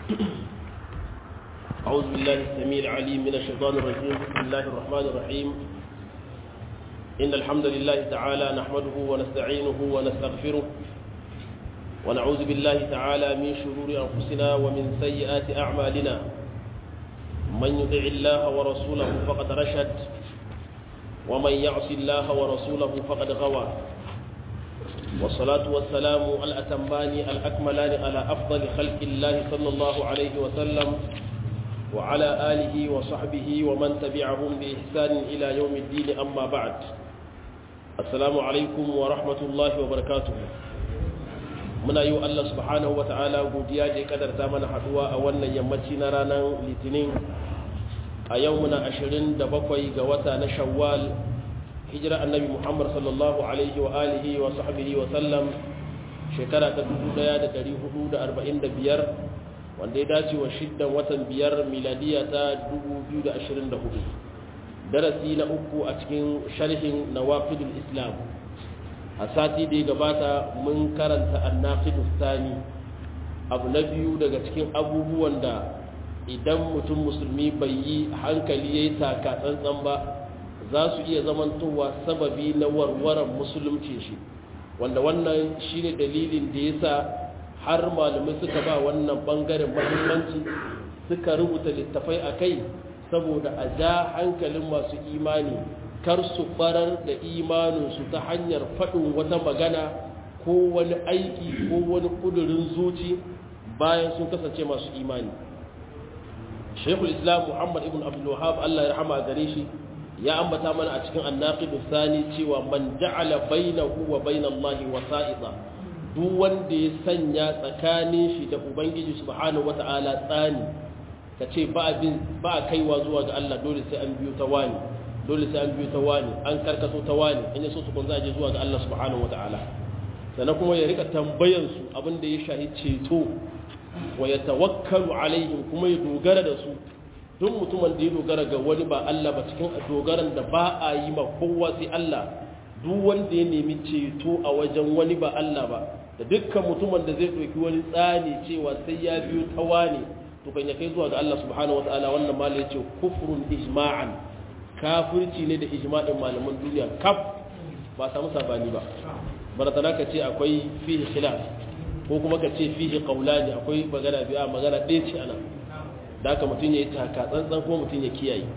أعوذ بالله السميع العليم من الشيطان الرجيم بسم الله الرحمن الرحيم إن الحمد لله تعالى نحمده ونستعينه ونستغفره ونعوذ بالله تعالى من شرور أنفسنا ومن سيئات أعمالنا من يطع الله ورسوله فقد رشد ومن يعص الله ورسوله فقد غوى والصلاة والسلام الأتمان الأكملان على أفضل خلق الله صلى الله عليه وسلم وعلى آله وصحبه ومن تبعهم بإحسان إلى يوم الدين أما بعد السلام عليكم ورحمة الله وبركاته muna yi wa Allah subhanahu wa ta'ala godiya da ya kadarta mana haduwa a wannan yammaci na ranar litinin a yau muna 27 ga wata na shawwal hijira annabi muhammad sallallahu alaihi wa alihi wa sahbihi wa sallam shekara ta 1445 wanda ya dace wa shiddan watan biyar miladiya ta 2024 darasi na uku a cikin sharhin nawaqidul islam a sati da ya gabata mun karanta annaqidus thani abu na biyu daga cikin abubuwan da idan mutum musulmi bai yi hankali yayi taka tsantsan ba za su iya zamantowa sababi na warwaran musulunci shi wanda wannan shine dalilin da yasa har malamai suka ba wannan bangaren muhimmanci suka rubuta littafai a kai saboda a ja hankalin masu imani kar su barar da imaninsu ta hanyar faɗin wata magana ko wani aiki ko wani ƙudurin zuci bayan sun kasance masu imani shekul islam muhammad ibn abdulwahab allah ya rahama gare shi ya ambata mana a cikin annaqidu sani cewa man ja'ala bainahu wa bainallahi wasa'ida duk wanda ya sanya tsakanin shi da ubangiji subhanahu wata'ala tsani kace ba abin ba kaiwa zuwa ga Allah dole sai an biyo ta wani dole sai an biyo ta wani an karkaso ta wani in yaso su kun za je zuwa ga Allah subhanahu wata'ala sannan kuma ya rika tambayan su abin da ya shahi ceto wa ya tawakkalu alaihim kuma ya dogara da su duk mutumin da ya dogara ga wani ba Allah ba cikin dogaran da ba a yi ma kowa sai Allah duk wanda ya nemi ceto a wajen wani ba Allah ba da dukkan mutumin da zai ɗauki wani tsani cewa sai ya biyo ta wani to kan ya kai zuwa ga Allah subhanahu wataala wannan mala ya ce kufrun ijma'an kafirci ne da ijma'in malaman duniya kaf ba samu sabani ba baratana ka ce akwai fihi khilaf ko kuma ka ce fihi qawlani akwai magana biya magana ɗaya ce ana da haka mutum ya yi taka tsantsan kuma mutum ya kiyaye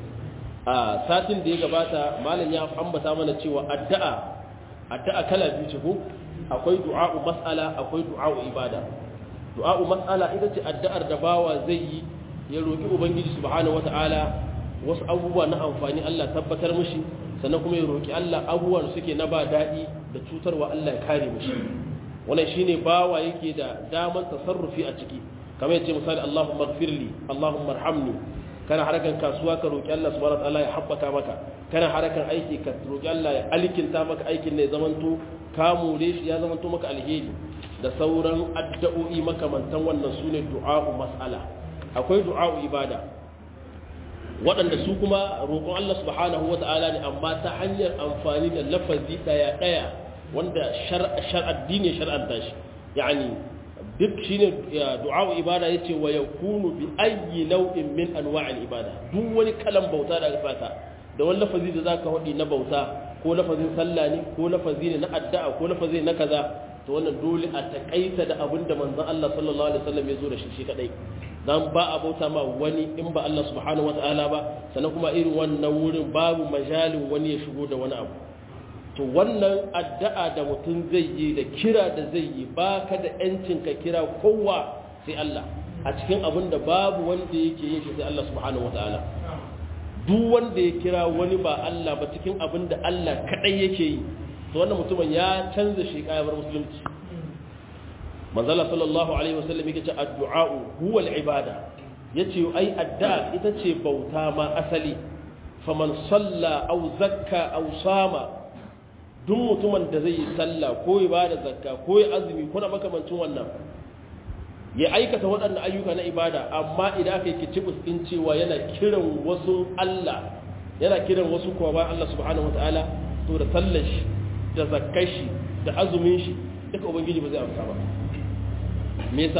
a satin da ya gabata malam ya ambata mana cewa addu'a addu'a kala biyu ce ko akwai du'a'u mas'ala akwai du'a'u ibada du'a'u mas'ala ita ce addu'ar da bawa zai yi ya roki ubangiji subhanahu wata'ala wasu abubuwa na amfani Allah tabbatar mishi sannan kuma ya roki Allah abubuwan suke na ba daɗi da cutarwa Allah ya kare mishi wannan shine bawa yake da daman tasarrufi a ciki kamar yace misali Allahumma ighfirli Allahumma arhamni kana harakan kasuwa ka roki Allah subhanahu wataala ya habbaka maka kana harakan aiki ka roki Allah ya alkinta maka aikin ne zamanto ka more shi ya zamanto maka alheri da sauran addu'o'i makamantan wannan sune du'a'u mas'ala akwai du'a'u ibada waɗanda su kuma roƙon Allah subhanahu wataala ne amma ta hanyar amfani da lafazi daya daya wanda shar'a addini shar'anta shi yani duk shine du'a'u ibada yace wa yakunu bi ayyi nau'in min anwa'il ibada duk wani kalan bauta da aka saka da wani lafazi da zaka hadi na bauta ko lafazin sallah ne ko lafazi ne na addu'a ko lafazi na kaza to wannan dole a takaita da abin da manzon Allah sallallahu alaihi wasallam ya zo da shi shi kadai dan ba a bauta ma wani in ba Allah subhanahu wataala ba sannan kuma irin wannan wurin babu majalin wani ya shigo da wani abu to wannan addu'a da mutum zai yi da kira da zai yi ba ka da ‘yancin ka kira kowa sai Allah a cikin abin da babu wanda yake yin shi sai Allah subhanahu wa ta'ala duk wanda ya kira wani ba Allah ba cikin abin da Allah kaɗai yake yi to wannan mutumin ya canza shi kayabar musulunci manzala sallallahu alaihi wasallam yake ce addu'a'u huwa al-ibada yace ai addu'a ita ce bauta ma asali faman salla aw zakka aw sama duk mutumin da zai yi sallah ko ya bada zakka ko ya azumi ko na makamancin wannan ya aikata waɗannan ayyuka na ibada amma idan aka yi kicibus din cewa yana kiran wasu Allah yana kiran wasu kuma bayan Allah subhanahu wataala to da sallar shi da zakkar shi da azumin shi duka ubangiji ba zai amsa ba me yasa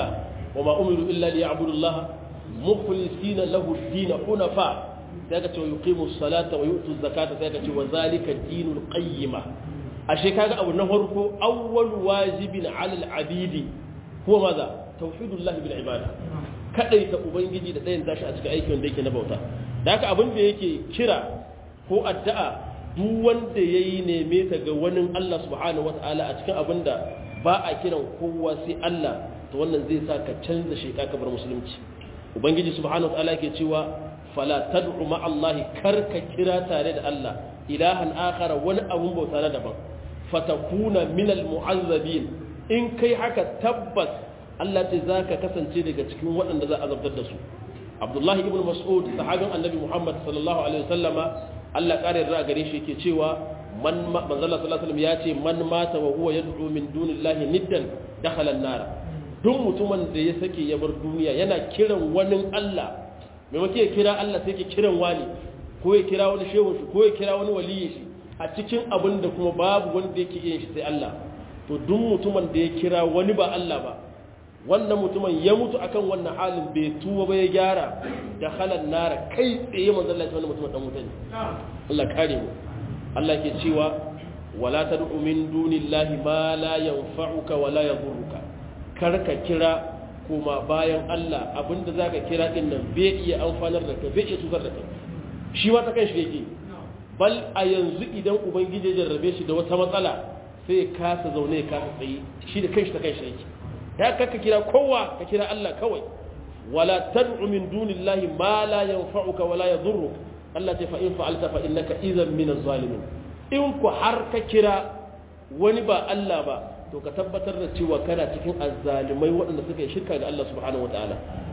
wa ma umiru illa liya'budu Allah mukhlisina lahu ad-din hunafa sai ka ce yuqimu as-salata wa yu'tu az-zakata sai ka ce wa zalika dinul qayyima ashe kaga abu na farko awwal wajibin 'ala al-'abidi huwa maza tauhidullah bil ibada kadaita ubangiji da dayan tashi a cikin aikin da yake na bauta da haka abin da yake kira ko addu'a duk wanda yayi neme ta ga wani Allah subhanahu wataala a cikin abin da ba a kiran kowa sai Allah to wannan zai sa ka canza sheka ka bar musulunci ubangiji subhanahu wataala yake cewa fala tad'u ma Allah karka kira tare da Allah ilahan akhara wani abun bauta na daban fatakuna minal mu'azzabin in kai haka tabbas Allah ce za ka kasance daga cikin waɗanda za a zabtar da su abdullahi ibn mas'ud sahabin annabi muhammad sallallahu alaihi wasallama Allah ƙara yarda gare shi yake cewa man manzala sallallahu alaihi ya ce man mata wa huwa yad'u min dunillahi niddan dakhala an-nar duk mutumin da ya sake ya bar duniya yana kiran wani Allah maimakon ya kira Allah sai ke kiran wani ko ya kira wani shehu shi ko ya kira wani waliyi shi a cikin abin da kuma babu wanda yake yin shi sai Allah to duk mutumin da ya kira wani ba Allah ba wannan mutumin ya mutu akan wannan halin bai tuwa ba ya gyara da halan nara kai tsaye manzon Allah wannan mutumin dan wuta ne Allah kare mu Allah ke cewa wala tad'u min dunillahi ma la yanfa'uka wa la yadhurruka karka kira kuma bayan Allah abinda zaka kira din nan bai iya amfanar da kai bai iya cutar da kai shi ma ta kan shi yake bal a yanzu idan ubangiji ya jarrabe shi da wata matsala sai ya kasa zaune ya kasa tsaye shi da kanshi ta kanshi yake ya ka kira kowa ka kira Allah kawai wala tad'u min dunillahi ma la yanfa'uka wala yadhurruk Allah ta fa in fa'alta fa innaka idhan min az-zalimin in ku har ka kira wani ba Allah ba to ka tabbatar da cewa kana cikin azzalimai waɗanda suka yi shirka ga Allah subhanahu wataala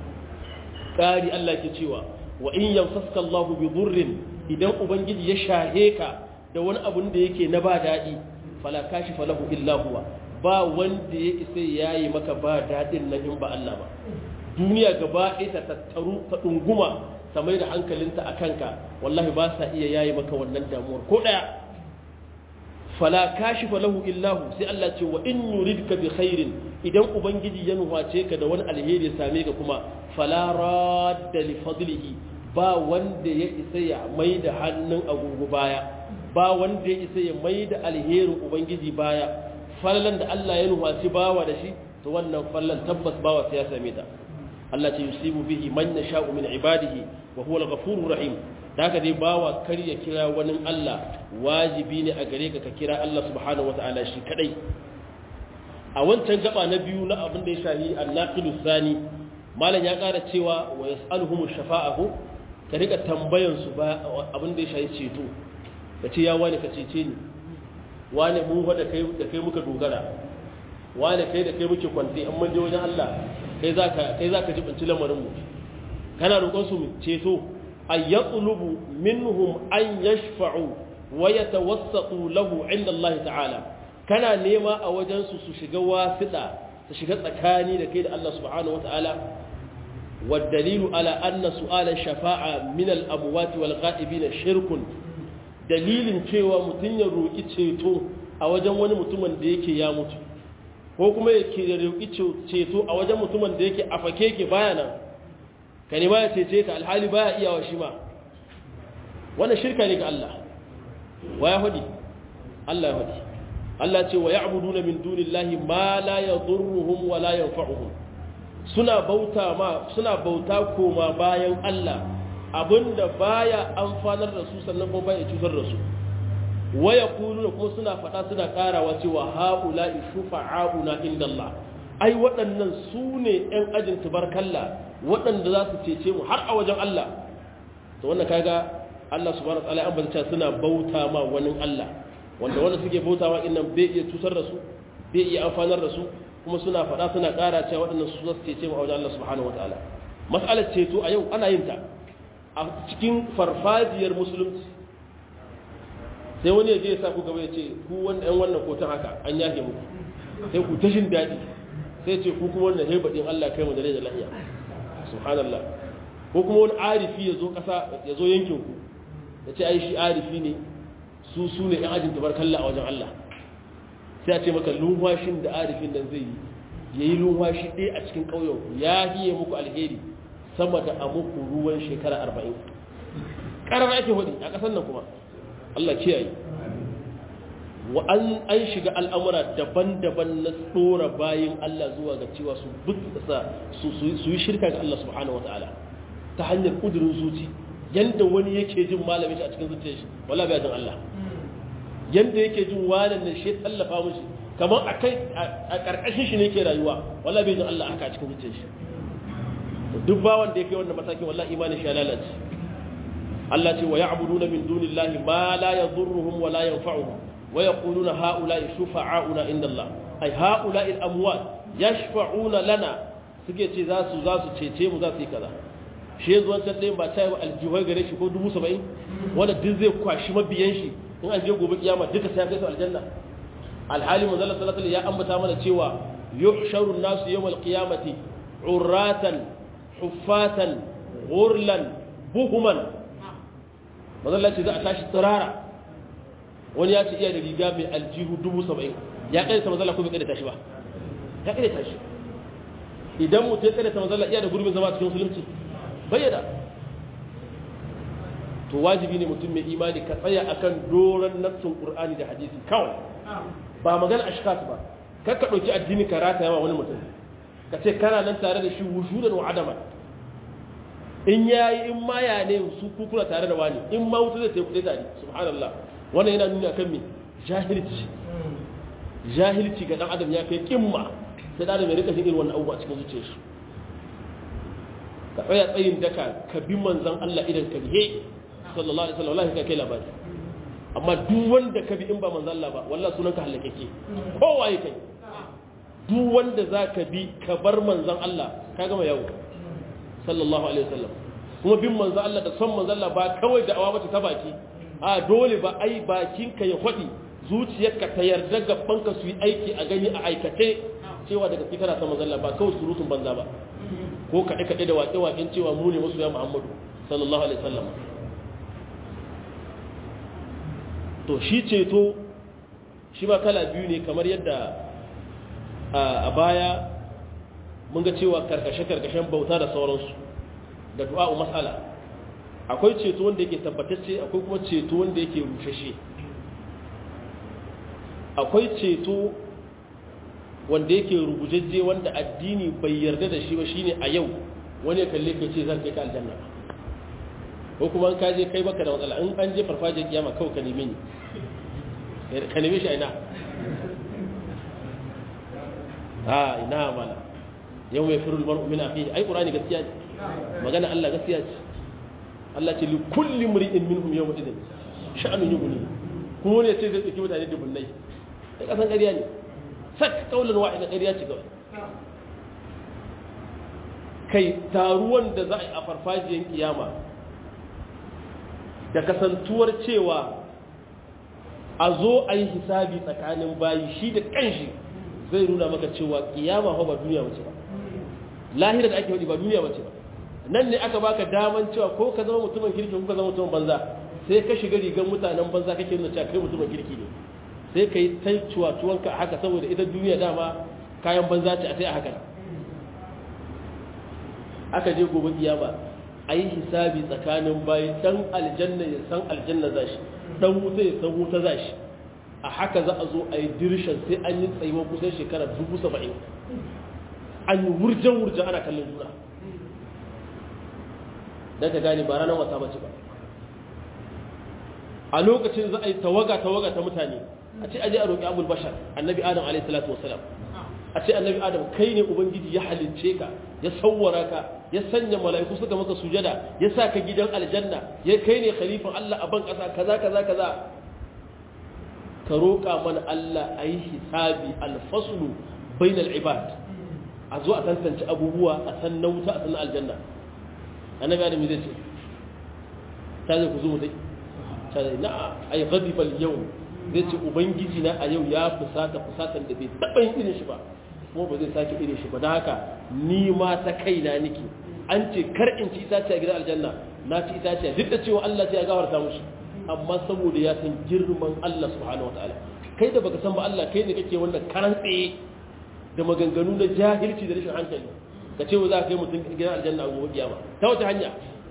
kari Allah ke cewa wa in yamsaska Allah bi dhurrin idan ubangiji ya shahe ka da wani abun da yake na ba daɗi fala kashifa lahu illa huwa ba wanda ya isa yayi maka ba daɗin nan in ba Allah ba duniya gaba ɗaya ta tattaru ta ɗunguma ta mai da hankalinta a kanka wallahi ba sa iya yayi maka wannan damuwar ko ɗaya fala kashifa lahu illahu sai Allah ce wa in yuridka bi khairin idan ubangiji ya nuhace ka da wani alheri ya same ka kuma fala radda li fadlihi ba wanda ya isa ya mai da hannun agogo baya ba wanda ya isa ya mai da alherin ubangiji baya fallan da Allah ya nuhaci bawa da shi to wannan fallan tabbas bawa sai ya same ta Allah ce yusibu bihi man yasha'u min ibadihi wa huwa al-ghafurur rahim daga dai bawa kar ya kira wani Allah wajibi ne a gare ka ka kira Allah subhanahu wataala shi kadai a wancan gaba na biyu na abin da ya shahi annaqilu sani malam ya kara cewa wa yas'aluhum shafa'ahu ka rika tambayan su ba abin da ya shahi ceto ka ce ya wani ka cece ni wani mun da kai da kai muka dogara wani kai da kai muke kwanti an mun je wajen Allah kai zaka kai zaka jibinci lamarin mu kana roƙon su ceto ay yatlubu minhum an yashfa'u wa yatawassatu lahu inda Allah ta'ala kana nema a wajen su su shiga wasida su shiga tsakani da kai da Allah subhanahu wata'ala والدليل على أن سؤال الشفاعة من الأموات والغائبين شرك dalilin cewa mutum ya roƙi ceto a wajen wani mutumin da yake ya mutu ko kuma ya roƙi ceto a wajen mutumin da yake a fake ke baya nan ka nema ya cece ka alhali baya iyawa shi ma wannan shirka ne ga Allah wa ya hudi Allah ya hudi Allah ce wa ya'buduna min dunillahi ma la yadurruhum wa la yanfa'uhum suna bauta ma suna bauta koma bayan Allah abinda baya amfanar da su sannan kuma baya cutar da su waya kuluna kuma suna faɗa suna ƙarawa cewa haula'i shufa'auna inda Allah ai waɗannan su ne ‘yan ajin tubarkalla waɗanda za su cece mu har a wajen Allah to wannan kaga Allah subhanahu wa ta'ala an banta suna bauta ma wani Allah wanda wanda suke bautawa innan bai iya cutar da su bai iya amfanar da su kuma suna faɗa suna ƙara cewa waɗannan su za su cece mu a wajen Allah subhanahu wa ta'ala mas'alar ceto a yau ana yin ta a cikin farfajiyar musulunci sai wani ya je ya sa ku gaba ya ce ku wanda yan wannan kotan haka an yake muku sai ku tashin daɗi sai ce ku kuma wannan haibaɗin Allah kai mu da rai da lahiya subhanallah ko kuma wani arifi ya zo ƙasa ya zo yankin ku ya ce ai shi arifi ne su su ne yan ajin tabarkalla a wajen Allah sai a ce maka lumfashin da arifin nan zai yi yayi lumwashi ɗaya a cikin ƙauyen ya hiye muku alheri sama da a muku ruwan shekara arba'in ƙarar ake hudu a ƙasar nan kuma Allah kiyaye wa an an shiga al'amura daban-daban na tsora bayan Allah zuwa ga cewa su butsa su su yi shirka ga Allah subhanahu wataala ta hanyar kudurin zuci yanda wani yake jin malamin shi a cikin zuciyar shi wallahi bai jin Allah yanda yake jin wani ne shi tallafa mishi kamar a kai a karkashin shi ne yake rayuwa wallahi bai jin Allah haka a cikin zuciyar shi duk bawan da yake wannan matakin wallahi imanin shi ya lalace Allah ce wa ya'buduna min dunillahi ma la yadhurruhum wa la yanfa'uhum wa yaquluna ha'ula'i shufa'auna inda Allah ai ha'ula'i al-amwat yashfa'una lana suke ce za su za su cece mu za su yi kaza shi yanzu wancan ɗayan ba ta yi aljihar gare shi ko dubu saba'in wanda duk zai kwashi mabiyan shi in an je gobe kiyama duka sai kai su aljanna alhali manzala sallallahu alaihi ya ambata mana cewa yuhsharu nasu yawmal qiyamati urratan huffatan ghurlan buhuman manzala ce za a tashi tsirara wani ya ce iya da riga mai aljihu dubu saba'in ya kai ta manzala ko bai kai da tashi ba ya kai da tashi idan mutum ya kai da ta manzala iya da gurbin zama cikin musulunci bayyana to wajibi ne mutum mai imani ka tsaya akan doron nassun qur'ani da hadisi kawai ba magana ashkas ba kar ka dauki addini ka rata yawa wani mutum ka ce kana nan tare da shi wujudan wa adama in yayi in ma ya ne su kukuna tare da wani in ma wuta zai tafi tare subhanallah wannan yana nuni akan me jahilci jahilci ga dan adam ya kai kimma sai da adam ya rika jin irin wannan abubuwa cikin zuciyarsa ka tsaya tsayin daka ka bi manzan Allah idan ka bihe sallallahu alaihi wasallam ka kai labari amma duk wanda ka bi in ba manzan Allah ba wallahi sunan ka halakeke kowa yake duk wanda za ka bi ka bar manzan Allah ka gama yawo sallallahu alaihi wasallam kuma bin manzan Allah da son manzan Allah ba kawai da awa mata ta baki a dole ba ai bakin ka ya faɗi zuciyarka ta yarda gaban ka su yi aiki a gani a aikace cewa daga kana son manzan Allah ba kawai surutun banza ba ko kaɗe-kaɗe da waƙe-waƙen cewa mu ne masu ya muhammadu sallallahu alaihi sallam to shi ceto shi ba kala biyu ne kamar yadda a baya mun ga cewa karkashe-karkashen bauta da sauransu da du'a'u matsala akwai ceto wanda yake tabbatacce akwai kuma ceto wanda yake rushashe akwai ceto wanda yake rubujajje wanda addini bai yarda da shi ba shine a yau wani ya kalle ka ce zan kai ka aljanna ko kuma an kaje kai baka da matsala in an je farfajiyar kiyama kawai ka neme ni ka neme shi a ina a ina mala yau mai firul mar'u min akhihi ai qur'ani gaskiya ne magana Allah gaskiya ce Allah ce li kulli mri'in minhum yawma idin sha'anun yughni kuma ne sai zai tsaki mutane dubunnai sai kasan ƙarya ne sak kaulan wa'ida ƙarya ce kawai kai taruwan da za a yi a farfajiyar kiyama da kasantuwar cewa a zo a yi hisabi tsakanin bayi shi da kanshi zai nuna maka cewa kiyama ba duniya wace ba lahira da ake wadi ba duniya wace ba nan ne aka baka daman cewa ko ka zama mutumin kirki ko ka zama mutumin banza sai ka shiga rigar mutanen banza kake nuna cewa kai mutumin kirki ne sai ka yi ta cuwa-cuwanka a haka saboda ita duniya dama kayan banza ce a sai a haka aka je gobe kiyama a yi hisabi tsakanin bayan dan aljanna ya san aljanna za shi dan wuta ya san wuta za shi a haka za a zo a yi dirshan sai an yi tsayuwa kusan shekara dubu saba'in an yi wurjen-wurjen ana kallon juna don ka gane ba ranar wata bace ba a lokacin za a yi tawaga-tawaga ta mutane a ce aje a roƙi abul bashar annabi adam alaihi salatu wasalam a ce annabi adam kai ne ubangiji ya halicce ka ya sawwara ka ya sanya mala'iku suka maka sujada ya sa ka gidan aljanna ya kai ne khalifan Allah a ban ƙasa kaza kaza kaza ka roƙa mana Allah a yi hisabi alfaslu bainal ibad a zo a tantance abubuwa a san na wuta a san na aljanna annabi adam zai ce ta zai ku zo mu dai ta zai na ay ghadiba al-yawm zai ce ubangiji na a yau ya fusata fusatan da bai taɓa yin irin shi ba kuma ba zai sake irin shi ba da haka ni ma ta kaina niki an ce kar in ci itace a gidan aljanna na ci itace duk da cewa Allah sai ya gafarta mushi amma saboda ya san girman Allah subhanahu wataala kai da baka san ba Allah kai ne kake wannan karan tsaye da maganganu na jahilci da rashin hankali ka ce wa za ka kai mutum gidan aljanna a gobe kiyama ta wata hanya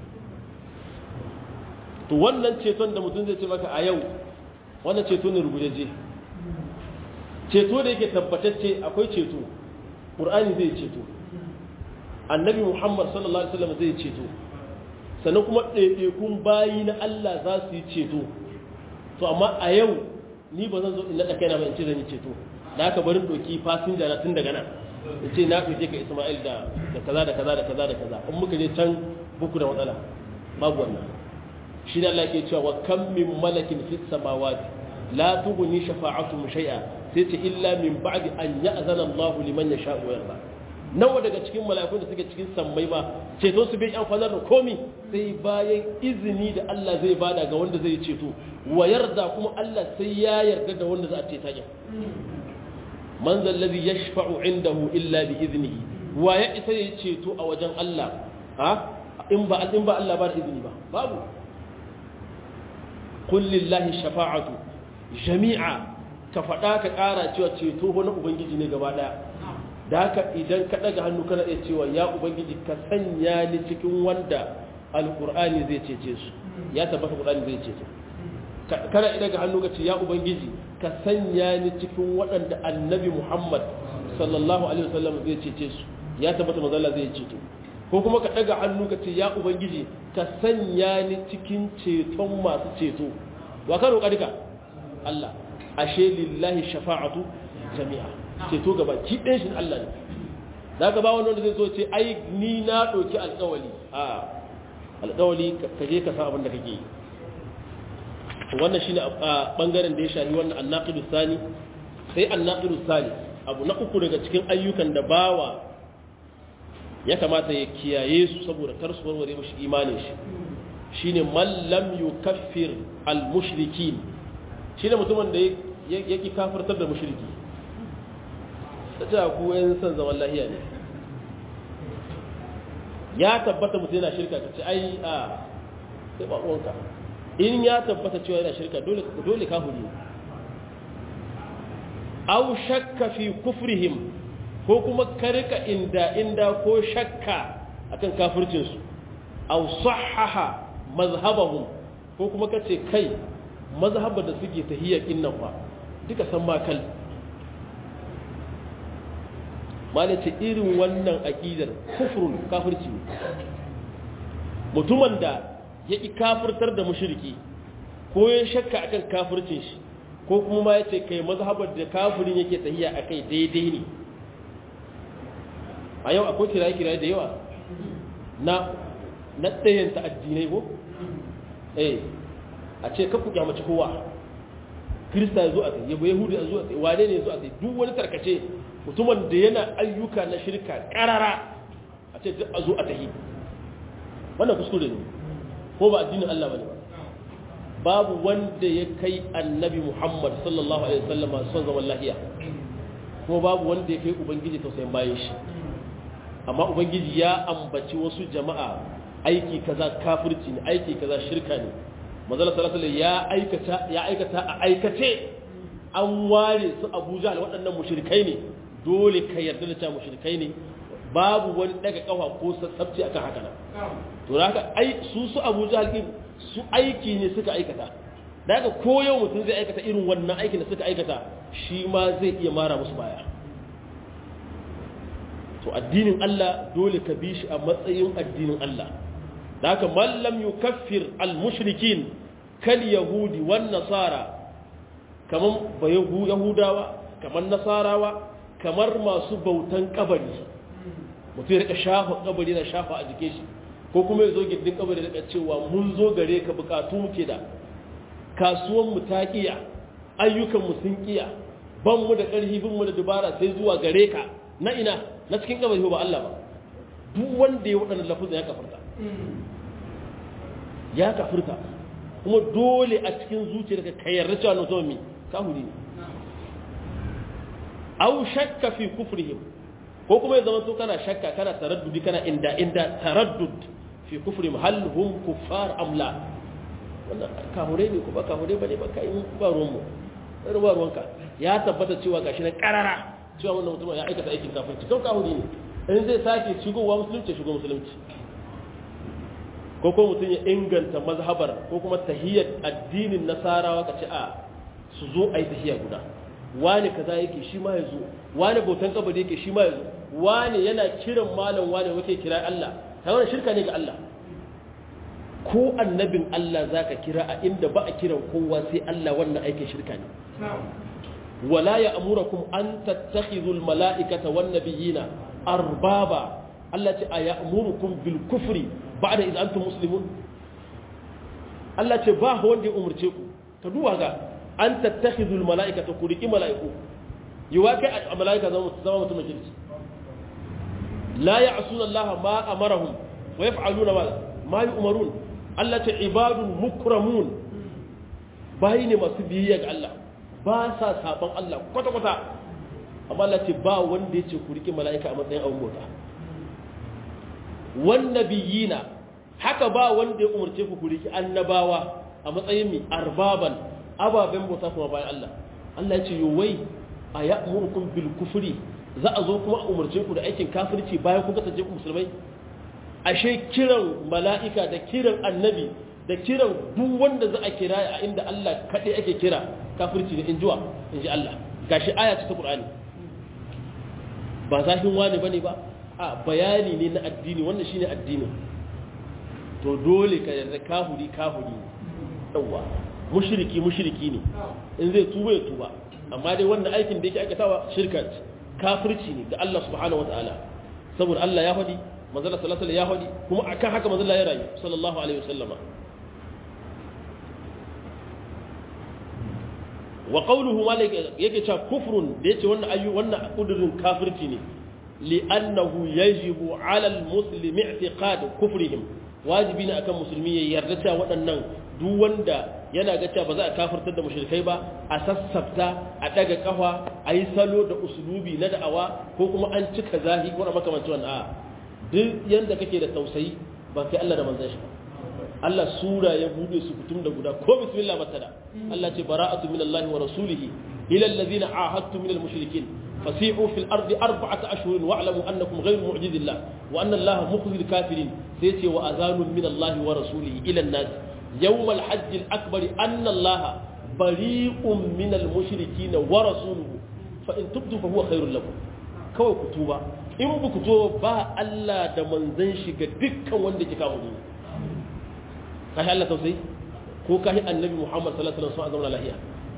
to wannan ceton da mutum zai ce maka a yau wannan ceto ne rubujeje ceto da yake tabbatacce akwai ceto ƙur'ani zai ceto annabi muhammad sallallahu alaihi wasallam zai ceto sannan kuma ɗaiɗaikun bayi na allah za su yi ceto to amma a yau ni ba zan zo in naɗa kaina ba in ce zan yi ceto da aka barin doki fasinja na tun daga nan in ce na ɗauke ka isma'il da kaza da kaza da kaza da kaza in muka je can buku da matsala babu wannan shi ne Allah ke cewa wa kam min malakin fis samawati la tughni shafa'atuhum shay'a sai ce illa min ba'di an ya'zana Allahu liman yasha'u wa yarda nawa daga cikin mala'ikun da suke cikin sammai ba ceto su bai amfanar da komi sai bayan izini da Allah zai bada ga wanda zai ceto wa yarda kuma Allah sai ya yarda da wanda za a ceta yin man zallazi yashfa'u indahu illa bi iznihi wa ya isa ya ceto a wajen Allah ha in ba in ba Allah ba da izini ba babu qul lillahi shafa'atu jami'a ka faɗa ka ƙara cewa ceto na ubangiji ne gaba ɗaya da haka idan ka ɗaga hannu kana iya cewa ya ubangiji ka sanya ni cikin wanda alƙur'ani zai cece su ya tabbata ƙur'ani zai cece kana iya ɗaga hannu ka ce ya ubangiji ka sanya ni cikin waɗanda annabi muhammad sallallahu alaihi wasallam zai cece su ya tabbata mazalla zai ceto ko kuma ka ɗaga hannu ka ce ya ubangiji ka sanya ni cikin ceton masu ceto wa ka roƙa duka Allah ashe lillahi shafa'atu jami'a ceto gaba ki ɗin shi Allah ne da ka ba wani wanda zai so ce ai ni na ɗauki alƙawali a alƙawali ka je ka san abin da kake yi wannan shine a bangaren da ya shafi wannan annaqidu sani sai annaqidu sani abu na uku daga cikin ayyukan da bawa ya kamata ya kiyaye su saboda kar su warware mashi imanin shi shine man lam yukaffir al mushrikin shine mutumin da ya ki kafirtar da mushriki ta ku yan san zaman lahiya ne ya tabbata mutum yana shirka ka ce ai a sai ba uwanka in ya tabbata cewa yana shirka dole dole kafiri aw shakka fi kufrihim ko kuma karika inda inda ko shakka akan kafircin su aw sahaha mazhabahum ko kuma kace kai mazhabar da suke tahiyya kinnan fa duka san ma kal malace irin wannan aqidar kufrun kafirci mutumin da ya ƙi kafirtar da mushriki ko ya shakka akan kafircin shi ko kuma ma ya ce kai mazhabar da kafirin yake tahiya a kai daidai ne a yau akwai kiraye-kiraye da yawa na na ɗayanta addinai ko? eh a ce kakku kyamaci kowa kirista ya zo a tsaye yabo yahudu ya zo a tsaye wane ne ya zo a tsaye duk wani tarkace mutumin da yana ayyuka na shirka ƙarara a ce duk a zo a tahi wannan kuskure ne ko ba addinin Allah bane ba babu wanda ya kai annabi Muhammad sallallahu alaihi wasallam son zaman lahiya kuma babu wanda ya kai ubangiji tausayin bayan shi amma ubangiji ya ambaci wasu jama'a aiki kaza kafirci ne aiki kaza shirka ne manzala sallallahu alaihi ya aikata ya aikata a aikace an ware su Abuja da waɗannan mushrikai ne dole ka yarda da cewa mushrikai ne babu wani daga kafa ko sassabci akan haka nan to haka ai su su Abu Jahl din su aiki ne suka aikata daga ko yau mutum zai aikata irin wannan aikin da suka aikata shi ma zai iya mara musu baya to addinin Allah dole ka bi shi a matsayin addinin Allah da haka man lam yukaffir al mushrikin kal yahudi wan nasara kaman ba yahudawa kaman nasarawa kamar masu bautan kabari mutum ya rika shafa kabari na shafa a jikin shi ko kuma ya zo gindin kabari da cewa mun zo gare ka bukatu muke da kasuwan mu ta kiya ayyukan mu sun kiya ban mu da karfi bin mu da dubara sai zuwa gare ka na ina na cikin kabari ba Allah ba duk wanda ya wadannan lafuzan ya kafirta ya kafirta kuma dole a cikin zuciyarka ka yarda cewa na zo mi kahuri ne aw shakka fi kufrihim ko kuma ya zama to kana shakka kana taraddudi kana inda inda taraddud fi kufrihim hal hum kuffar am la wannan kahure ne ko ba kahure bane ba kai ba ruwan mu ba ruwanka ya tabbata cewa gashi na karara cewa wannan mutum ya aikata aikin kafirci kan kahuri ne in zai sake shigowa musulunci shigo musulunci ko ko mutum ya inganta mazhabar ko kuma tahiyyar addinin nasarawa ka ce a su zo a yi tahiyya guda wani kaza yake shi ma ya zo wani bautan kabari yake shi ma ya zo wani yana kiran malam wani wake kira Allah ta wani shirka ne ga Allah ko annabin Allah zaka kira a inda ba a kiran kowa sai Allah wannan aikin shirka ne wala ya amurakum an tattakhidhu almala'ikata wan nabiyina arbaba Allah ce a ya'murukum bil kufri ba'da idh antum muslimun Allah ce ba wanda ya umurce ku ka duba ga an tattakhidhu almala'ikata ku riki mala'iku yiwa kai a mala'ika zama zama mutum kirki la ya'suna Allah ma amarahum wa yaf'aluna ma ma yu'marun Allah ce ibadun mukramun bayi ne masu biyayya ga Allah ba sa saban Allah kwata-kwata amma Allah ce ba wanda ya ce ku riƙe mala'ika a matsayin abin bauta wannabiyina haka ba wanda ya umarce ku ku riƙe annabawa a matsayin mi arbaban ababen bauta kuma bayan Allah Allah ya ce wai a ya'murukum bil kufri za a zo kuma a umarce ku da aikin kafirci bayan kun kasance ku musulmai ashe kiran mala'ika da kiran annabi da kiran duk wanda za a kira a inda Allah kaɗai ake kira kafirci ne in jiwa in ji Allah gashi aya ta Qur'ani ba zafin wani bane ba a bayani ne na addini wannan shine addini to dole ka yarda kafiri kafiri yawa mushriki mushriki ne in zai tuba ya tuba amma dai wannan aikin da yake aikatawa shirka kafirci ne ga Allah subhanahu wataala saboda Allah ya faɗi manzala sallallahu alaihi ya faɗi kuma akan haka manzala ya rayu sallallahu alaihi wasallama wa qawluhu malik yake cewa kufrun da yace wannan ayu wannan kudurin kafirci ne li'annahu yajibu 'ala al-muslimi i'tiqad kufrihim wajibi ne akan musulmi ya yarda cewa waɗannan duk wanda yana ga cewa ba za a kafirtar da mushrikai ba a sassafta a daga kafa a yi salo da usulubi na da'awa ko kuma an cika zahi ko makamancin wannan a duk yanda kake da tausayi ba kai Allah da manzon shi Allah sura ya bude su fitum da guda ko bismillah batada Allah ce bara'atu minallahi wa rasulihi ila allazina ahadtu minal mushrikin fasi'u fil ardi arba'ata ashhurin wa'lamu annakum ghayru mu'jizillah wa anna allaha mukhzil kafirin sai ce wa azanun minallahi wa rasulihi ila an-nas yawm al-hajj al-akbar anna allaha bari'un minal mushrikin wa rasuluhu fa in tubdu fa huwa khairul lakum kawai ku tuba in ba ku tuba ba Allah da manzon shi ga dukkan wanda ke kawo ni kashi Allah tausayi ko kashi annabi Muhammad sallallahu alaihi wasallam a zama lahiya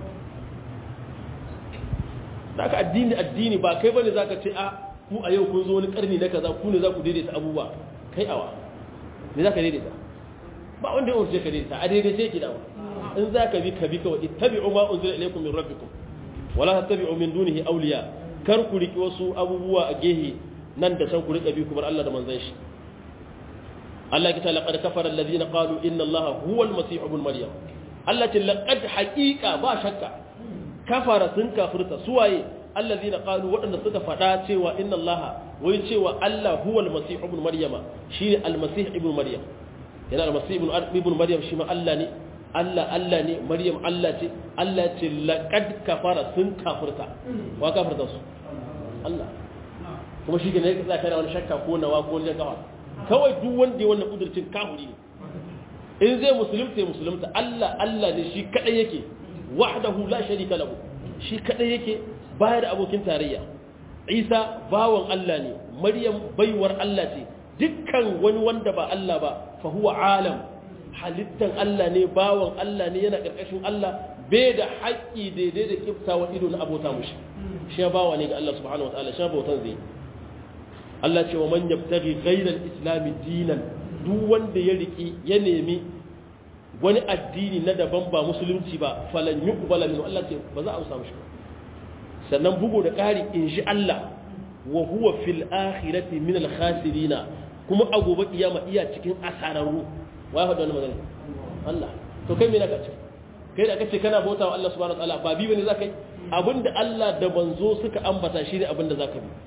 da aka addini addini ba kai bane zaka ce a ku a yau kun zo wani karni na kaza ku ne za ku daidaita abubuwa kai awa ne zaka daidaita ba wanda ya umarce ka daidaita a daidaice yake dawa in zaka bi ka bi kawai ittabi'u ma unzila ilaykum min rabbikum wala tattabi'u min dunihi awliya kar ku riki wasu abubuwa a gehe nan da can ku rika bi ku bar Allah da manzon shi Allah ya ce laqad kafara alladhina qalu inna Allaha huwa al-masih ibn maryam Allah ce laqad haqiqa ba shakka kafara sun kafirta suwaye alladhina qalu wadanda suka fada cewa inna Allaha wai cewa Allah huwa al-masih ibn maryam shine al-masih ibn maryam yana al-masih ibn ibn maryam shi ma Allah ne Allah Allah ne maryam Allah ce Allah ce laqad kafara sun kafirta wa kafirta su Allah kuma shi ne ya kana wani shakka ko nawa ko ne kawa kawai duk wanda ya wannan kudurcin kafiri ne in zai musulunta ya musulunta Allah Allah ne shi kadai yake wahdahu la sharika lahu shi kadai yake bayar da abokin tarayya Isa bawan Allah ne Maryam baiwar Allah ce dukkan wani wanda ba Allah ba fa huwa alam halittan Allah ne bawan Allah ne yana karkashin Allah bai da haƙƙi daidai da kiftawa ido na abota mushi shi bawa ne ga Allah subhanahu wataala shi bautan zai Allah ce wa man yabtaghi ghayra al-islam dinan duk wanda ya riki ya nemi wani addini na daban ba musulunci ba falan yuqbala minhu Allah ce ba za a samu shi sannan bugu da ƙari in shi Allah wa huwa fil akhirati min al-khasirin kuma a gobe kiyama iya cikin asararru wa ya faɗa wannan magana Allah to kai me naka ce kai da kace kana bautawa Allah subhanahu wa ta'ala ba bi bane zakai abinda Allah da banzo suka ambata shi ne abinda zaka bi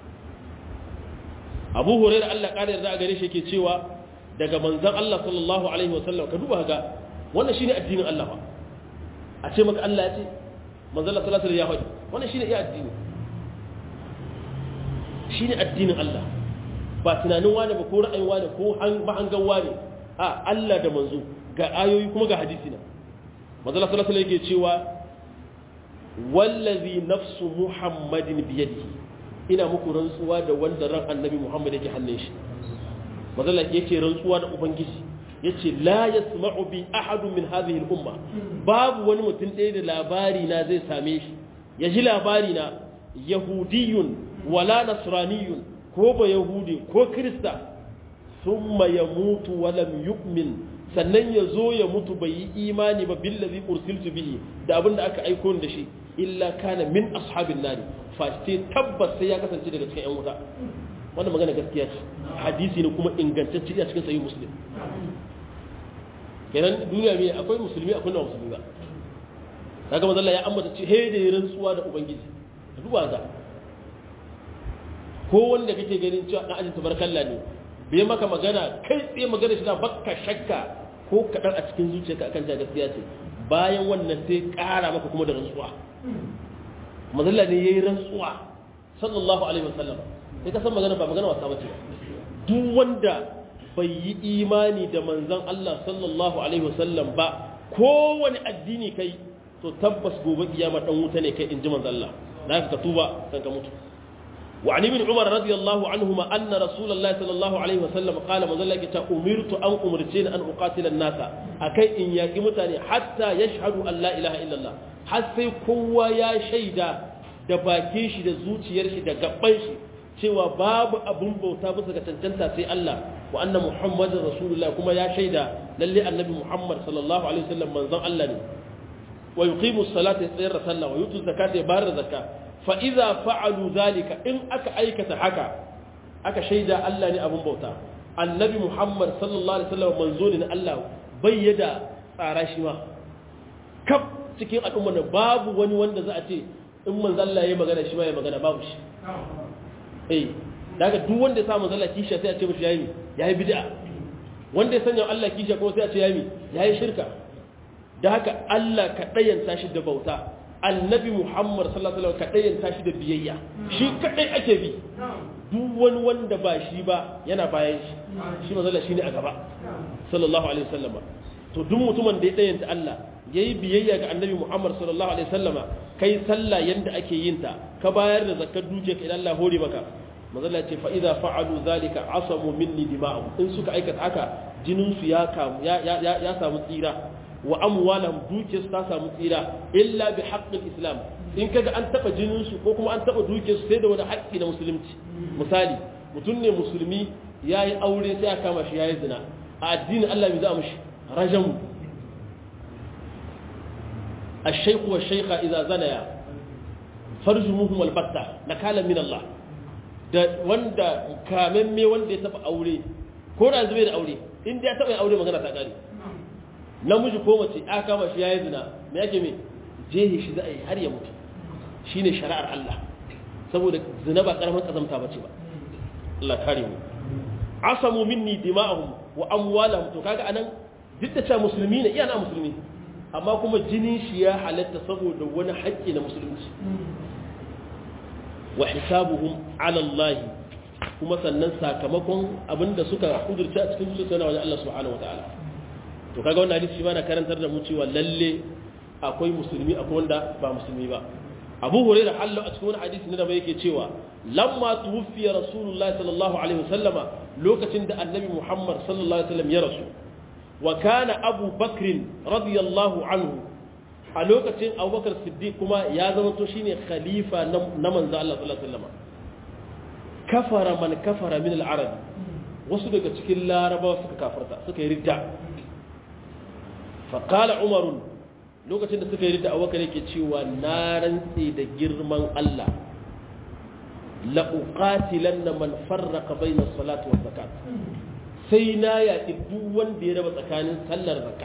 abu huraira Allah ƙara yarda a gare shi ke cewa daga manzan Allah sallallahu alaihi wasallam ka duba ga wannan shine addinin Allah ba a ce maka Allah ya ce manzan Allah sallallahu alaihi ya faɗi wannan shine iya addini shine addinin Allah ba tunanin wane ba ko ra'ayin wane ko mahangan wane a Allah da manzo ga ayoyi kuma ga hadisi na manzala sallallahu alaihi yake cewa wallazi nafsu muhammadin biyadihi ina muku rantsuwa da wanda ran annabi muhammad yake hannun shi manzala yake rantsuwa da ubangiji yace la yasma'u bi ahadun min hadhihi al-umma babu wani mutum ɗaya da labari na zai same shi ya ji labari na yahudiyun wala nasraniyun ko ba yahudi ko krista thumma yamutu wa lam yu'min sannan ya zo ya mutu bai yi imani ba billazi ursiltu bihi da abin da aka aiko da shi illa kana min ashabin nari fashe tabbas sai ya kasance daga cikin yan wuta wannan magana gaskiya ce hadisi ne kuma ingantacce a cikin sahih muslim kenan duniya me akwai musulmi akwai na musulmi ba kaga manzo Allah ya ambata ce he da rantsuwa da ubangiji duba ga ko wanda kake ganin cewa dan ajin tabarkalla ne bai maka magana kai tsaye magana shi na bakka shakka ko kaɗan a cikin zuciyarka akan ta gaskiya ce bayan wannan sai ƙara maka kuma da rantsuwa mazalla ne yayi rantsuwa sallallahu alaihi wasallam sai ka san magana ba magana wasa bace duk wanda bai yi imani da manzon Allah sallallahu alaihi wasallam ba kowane addini kai to tabbas gobe kiyama dan wuta ne kai inji manzon Allah da ka tuba kan ka mutu وعن ابن عمر رضي الله عنهما أن رسول الله صلى الله عليه وسلم قال مزلك أمرت أن أمرتين أن أقاتل الناس أكي إن يقمتني حتى يشهدوا أن لا إله إلا الله حتى كوا يا شيدا da bakin shi da zuciyar shi da gaban shi cewa babu abun bauta bisa ga cancanta sai Allah wa anna Muhammadin Rasulullah kuma ya shaida lalle annabi Muhammad sallallahu alaihi wasallam manzon Allah ne wa yuqimu salata tsayar sallah wa yutu zakata ya bayar zakka fa'iza fa'alu zalika in aka aikata haka aka shaida Allah ne abin bauta annabi Muhammad sallallahu Alaihi wasallam manzo ne na Allah bai yada tsara shi ma kaf cikin al'ummar da babu wani wanda za a ce in manzalla ya magana shi ma ya magana babu shi eh daga duk wanda ya sa manzalla kisha sai a ce mashi yayi yayi bid'a wanda ya sanya Allah kisha ko sai a ce yayi yayi shirka da haka Allah ka dayanta shi da bauta annabi muhammad sallallahu alaihi wasallam kadai tashi da biyayya shi kadai ake bi duk wani wanda ba shi ba yana bayan shi shi manzo shi ne a gaba sallallahu alaihi wasallam to duk mutumin da ya dayanta Allah yayi biyayya ga annabi muhammad sallallahu alaihi wasallam kai sallah yanda ake yin ta ka bayar da zakkar dukiya ka idan Allah hore maka manzo Allah ce fa idza fa'alu zalika asamu minni dima'u in suka aikata haka jinin su ya kamu ya ya samu tsira wa amwalahum dukiyarsu ta samu tsira illa bi haqqil islam in kaga an taba jinin su ko kuma an taba dukiyarsu sai da wani haƙƙi na musulunci misali mutum ne musulmi yayi aure sai aka kama shi yayi zina a addinin Allah bai za mushi rajam الشيخ والشيخة إذا زنيا فرجموهم البتة نكالا من الله da wanda kamemme wanda ya taba aure ko da zube da aure in da ya taba aure magana ta kare namiji ko mace aka kama shi yayi zina me yake me jehi shi za a yi har ya mutu shine shari'ar Allah saboda zina ba karamin kazamta bace ba Allah kare mu asamu minni dima'ahum wa amwalahum to kaga anan duk da cewa musulmi ne iya na musulmi amma kuma jinin shi ya halatta saboda wani haƙƙi na musulunci wa hisabuhum ala Allah kuma sannan sakamakon abinda suka kudurce a cikin zuciya na wajen Allah subhanahu wataala to kaga wannan hadisi ma na karantar da mu cewa lalle akwai musulmi akwai wanda ba musulmi ba Abu Hurairah Allah a cikin wani hadisi na da yake cewa lamma tuwfiya Rasulullah sallallahu alaihi wasallama lokacin da Annabi Muhammad sallallahu alaihi wasallam ya rasu wa kana Abu Bakr radiyallahu anhu a lokacin Abubakar Siddiq kuma ya zama to shine khalifa na manzo Allah sallallahu alaihi wasallama kafara man kafara min al-arab wasu daga cikin larabawa suka kafarta suka yi ridda faƙala umarun lokacin da suka yi da awaka yake cewa na rantse da girman Allah la'uƙatilan na man farraka bai na salatu wa zakat sai na yaƙi duk wanda ya raba tsakanin sallar zaka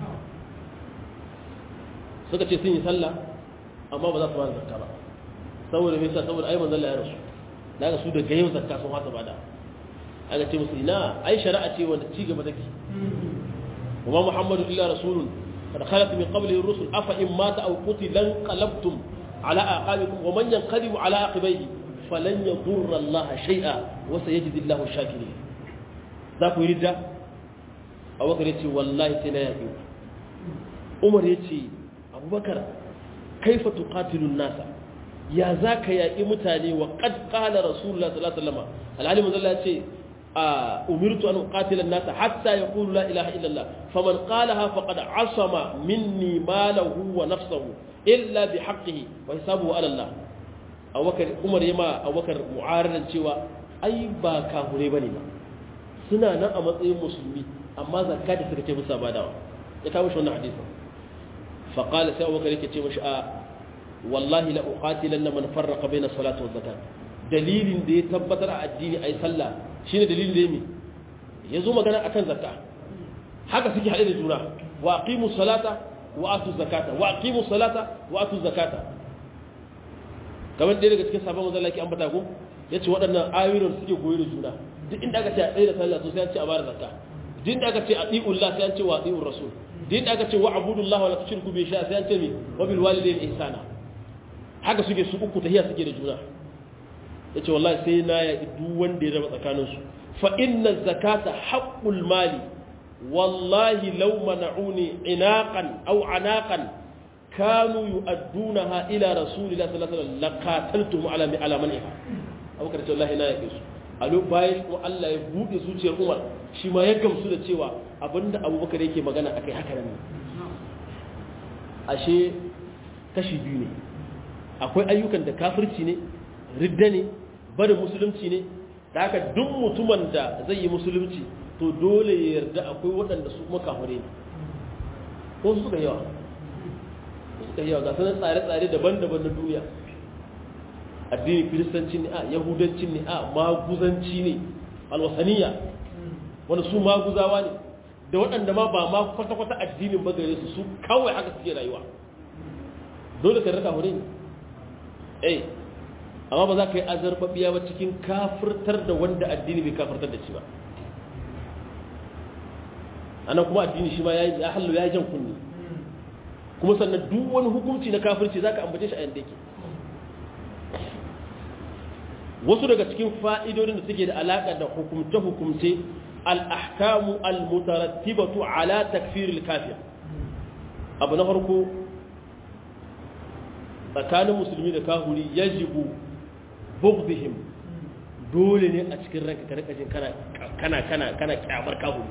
suka ce sun yi sallah amma ba za su ba da zakka ba saboda mai sa saboda ai manzon ya rasu daga su daga yau zakka sun hasa bada aka ce musu ina ai shari'a ce wanda ci gaba take وما محمد إلا رسول قد خلت من قبله الرسل أفإن مات أو قتل انقلبتم على أعقابكم ومن ينقلب على عقبيه falan yadurra Allah shay'a wa sayajzi Allahu shakirin za ku yi ridda Abubakar ya ce wallahi sai na yaƙi Umar ya ce Abubakar kaifa tuqatilun nasa ya za ka yaƙi mutane wa qad qala rasulullah sallallahu alaihi wasallam alhali manzo Allah ya ce umirtu an uqatila an-nasa hatta yaqulu la ilaha illa Allah faman qalaha faqad asama minni malahu wa nafsuhu illa bihaqqihi wa hisabuhu ala Allah Abubakar Umar yama Abubakar mu'aradan cewa ai ba kahure bane ba suna nan a matsayin musulmi amma zakka da suka ce musa badawa ya kawo shi wannan hadisin fa qala sai Abubakar yake ce mashi a wallahi la uqatilanna man farraqa bayna salati wa zakat dalilin da ya tabbatar a addini ai sallah shine dalilin da yake yazo magana akan zakka haka suke hade da juna wa aqimu salata wa atu zakata wa aqimu salata wa atu zakata kamar ɗaya daga cikin sabon manzon Allah ke ambata ko yace waɗannan ayoyin suke goyi da juna duk inda aka ce a tsaye da sallah to sai an ce a bada zakka duk inda aka ce a ati'ullah sai an ce wa ati'ur rasul duk inda aka ce wa abudullahi wa la tushriku bi shay'a sai an ce mi wa bil walidayni ihsana haka suke su uku tahiya suke da juna yace wallahi sai na ya duk wanda ya raba tsakanin su fa inna zakata haqqul mali wallahi law mana'uni inaqan aw anaqan kanu yu'addunaha ila rasulillahi sallallahu alaihi wasallam laqataltum ala ala man'iha abubakar ce wallahi na ya su a lokacin bayan kuma Allah ya bude zuciyar Umar shi ma ya gamsu da cewa abinda abubakar yake magana akai haka nan ashe kashi biyu ne akwai ayyukan da kafirci ne ridda ne barin musulunci ne da haka duk mutumin da zai yi musulunci to dole ya yarda akwai waɗanda su kuma kafire ne ko su suka yawa su suka yawa ga sanar tsare-tsare daban-daban na duniya addinin kiristanci ne a yahudanci ne a maguzanci ne alwasaniya wanda su maguzawa ne da waɗanda ma ba ma kwata-kwata addinin ba gare su su kawai haka suke rayuwa dole ka raka hure ne eh amma ba za ka yi azarbabiya ba cikin kafirtar da wanda addini bai kafirtar da shi ba anan kuma addini shi ma ya hallo ya jan kunni kuma sannan duk wani hukunci na kafirci za ka ambace shi a yadda yake wasu daga cikin fa'idodin da suke da alaƙa da hukumce-hukumce al'ahkamu al-mutarattibatu ala takfiril kafir abu na farko tsakanin musulmi da kahuri ya jibu bugdihim dole ne a cikin ranka ka rikajin kana kana kana kyamar kahuri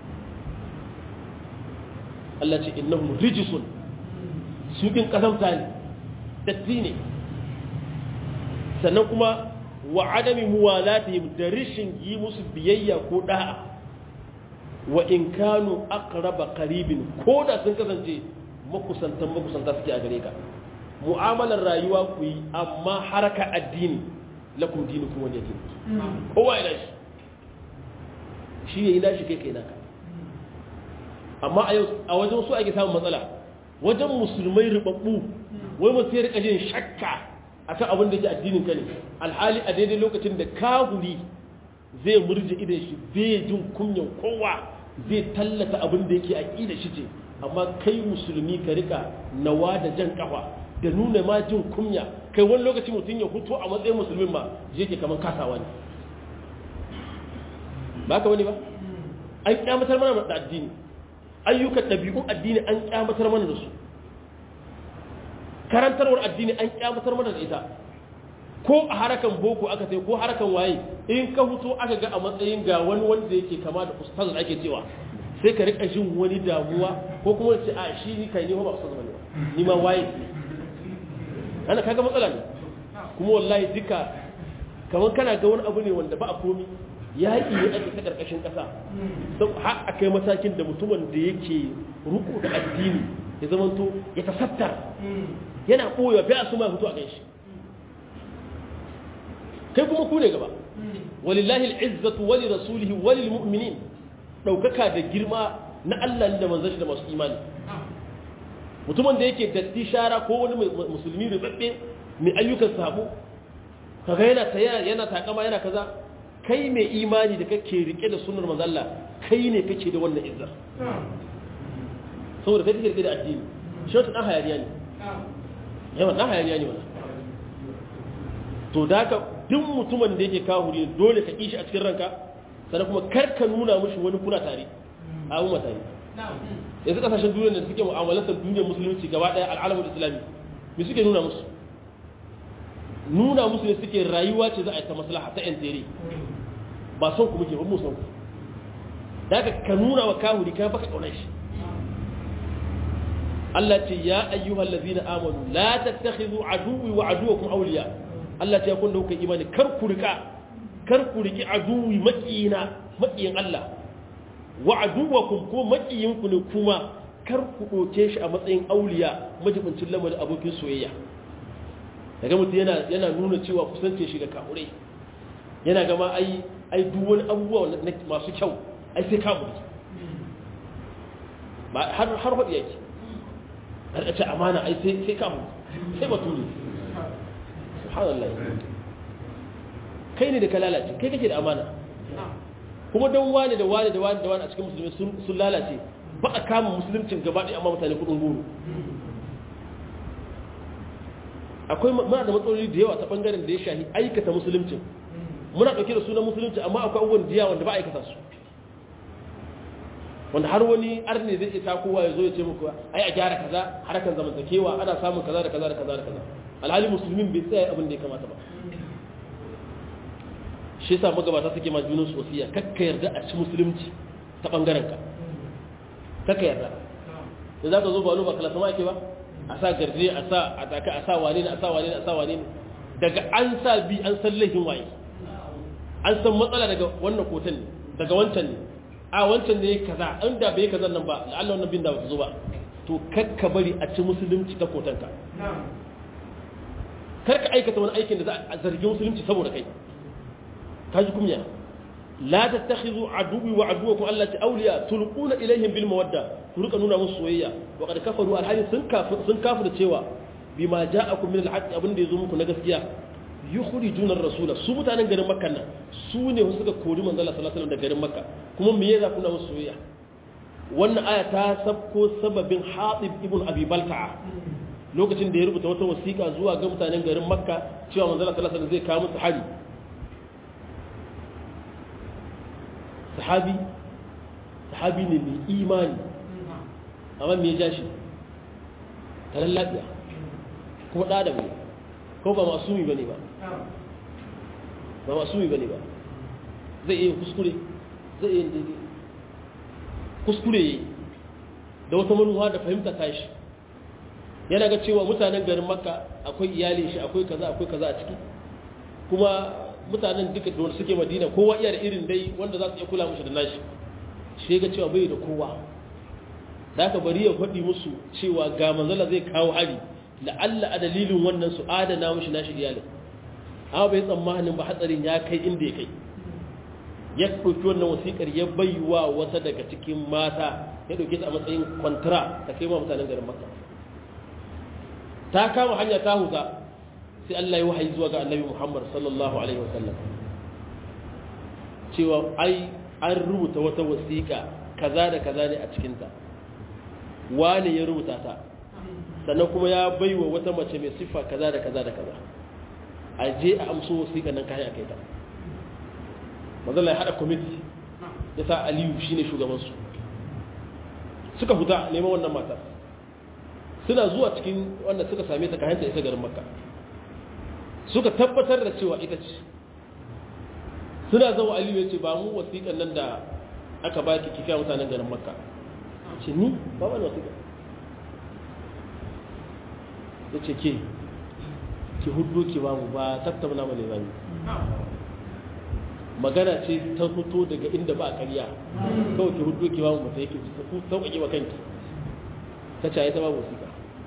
Allah ce innahum rijisun sukin kasamta ne datti ne sannan kuma wa adami muwalatihim da rishin yi musu biyayya ko da'a wa in kanu aqraba qaribin ko da sun kasance makusantan makusanta suke a gare ka mu'amalar rayuwa ku yi amma haraka addini lakum dinukum wani yake kowa ina shi shi yayi nashi kai kai naka amma a yau a wajen su ake samun matsala wajen musulmai ribabbu wai mutum ya rika jin shakka akan abin da ke addinin ka ne alhali a daidai lokacin da kahuri zai murje idan shi bai jin kunyan kowa zai tallata abin da yake aqida shi ce amma kai musulmi ka rika nawa da jan kafa da nuna ma jin kunya kai wani lokaci mutum ya hutu a matsayin musulmin ma je ke kamar kasawa ne ba ka wani ba an kyamatar mana da addini ayyukan ɗabi'un addini an kyamatar mana da su karantarwar addini an kyamatar mana da ita ko a harakan boko aka sai ko harakan waye in ka fito aka ga a matsayin ga wani wanda yake kama da ustaz da ake cewa sai ka rika jin wani damuwa ko kuma ce a shi ni kai ni ba ustaz bane ni ma waye ana kaga matsala ne kuma wallahi duka kamar kana ga wani abu ne wanda ba a komi yaƙi ne ake ta ƙarƙashin ƙasa har a kai matakin da mutumin da yake ruku da addini ya zamanto ya tasattar yana ɓoye bai a su ma fito a ganshi kai kuma ku ne gaba walillahi al'izzatu wali rasulihi wali mu'minin ɗaukaka da girma na Allah da manzon shi da masu imani mutumin da yake datti shara ko wani musulmi rubabbe mai ayyukan sabo kaga yana taya yana takama yana kaza kai mai imani da kake rike da sunnar manzon Allah kai ne kake da wannan izzar saboda kai kake rike da addini shi wata dan hayaniya ne yawan dan hayaniya ne wannan to da ka duk mutumin da yake kahuri dole ka kishi a cikin ranka sannan kuma kar ka nuna mushi wani kuna tare a umma tare yanzu kasashen duniya da suke mu'amalantar duniyar musulunci gaba daya al'alamin islami me suke nuna musu nuna musu ne suke rayuwa ce za a yi ta maslaha ta yan tere ba son ku muke ba mu son ku da ka nuna wa kahuri ka baka kaunar shi Allah ce ya ayyuhal ladina amanu la tattakhidhu aduwwi wa aduwwakum awliya Allah ce kun da kuka imani kar ku rika kar ku riki aduwwi makiyina makiyin Allah wa aduwwakum ko makiyin ku ne kuma kar ku doke shi a matsayin auliya majibincin lamarin abokin soyayya daga mutum yana yana nuna cewa kusance shi ga kamurai yana gama ai ai duk wani abubuwa masu kyau ai sai kamuri ba har har hadi yake har ce amana ai sai sai kamu sai baturi subhanallah kai ne da ka lalace kai kake da amana kuma don wani da wani da wani da wani a cikin musulmi sun lalace ba a kama musuluncin gaba ɗaya amma mutane kudin goro akwai muna da matsaloli da yawa ta bangaren da ya shahi aikata musuluncin muna ɗauke da sunan musulunci amma akwai abubuwan da yawa wanda ba aikata su wanda har wani arne zai iya kowa ya zo ya ce muku ai a gyara kaza harkan zamantakewa ana samun kaza da kaza da kaza da kaza alhali musulmin bai tsaya abin da ya kamata ba shi yasa magabata suke ma junan su wasiya kakka yarda a ci musulunci ta bangaren ka kakka yarda da za ka zo ba ba kala sama ake ba a sa garje a sa a taka a sa wane ne a sa wane ne a sa wane ne daga an sa bi an san laifin waye an san matsala daga wannan kotan ne daga wancan ne a wancan ne kaza an da bai kaza nan ba la'alla wannan bin da ba zo ba to kakka bari a ci musulunci ta kotanka kar ka aikata wani aikin da za a zargi musulunci saboda kai ka ji kumya la tattakhidhu aduwwi wa aduwwakum allati awliya tulquna ilayhim bil mawadda ku rika nuna musu soyayya wa qad kafaru alhali sun kafir sun kafir cewa bima ja'akum min alhaq abin da yazo muku na gaskiya yukhrijuna ar-rasula su mutanen garin makka nan su ne suka kori manzo Allah sallallahu alaihi wasallam da garin makka kuma me yasa kuna musu soyayya wannan aya ta sabko sababin Hatib ibn Abi Balta'a lokacin da ya rubuta wata wasiƙa zuwa ga mutanen garin makka cewa manzo Allah sallallahu alaihi wasallam zai kawo musu hari sahabi sahabi ne mai imani amma me ya ja shi taron lafiya kuma ɗa da mai ko ba masumi ba ne ba ba masumi ba ne ba zai iya kuskure zai iya daidai kuskure yi da wata manuwa da fahimta ta shi yana ga cewa mutanen garin makka akwai iyalin shi akwai kaza akwai kaza a ciki kuma mutanen duka da suke madina kowa iya da irin dai wanda za su iya kula mushi da nashi shi ga cewa bai da kowa da aka bari ya faɗi musu cewa ga manzala zai kawo hari la'alla a dalilin wannan su adana mushi nashi iyalin amma bai tsammanin ba hatsarin ya kai inda ya kai ya ɗauki wannan wasiƙar ya baiwa wata daga cikin mata ya ɗauke ta a matsayin kwantara ta kai ma mutanen garin makka ta kama hanya ta huta sai Allah ya wahayi zuwa ga annabi Muhammad sallallahu alaihi wasallam cewa ai an rubuta wata wasiƙa kaza da kaza ne a cikinta wani ya rubuta ta sannan kuma ya baiwa wata mace mai siffa kaza da kaza da kaza a je a amso wasiƙa nan kayan a kai ta mazala ya haɗa kwamiti ya sa aliyu shine shugabansu suka huta neman wannan matar suna zuwa cikin wanda suka same ta kayan ta isa garin makka suka tabbatar da cewa ita ce suna zama aliyu ya ce ba mu wasiƙan nan da aka ba ki kika mutanen garin makka ce ni ba wani wasiƙa ya ce ke ki hudu ki ba mu ba tattauna mu ne zami magana ce ta fito daga inda ba a karya kawai ki hudu ki ba mu mata yake sauƙaƙe wa kanki ta ce ta ba wasiƙa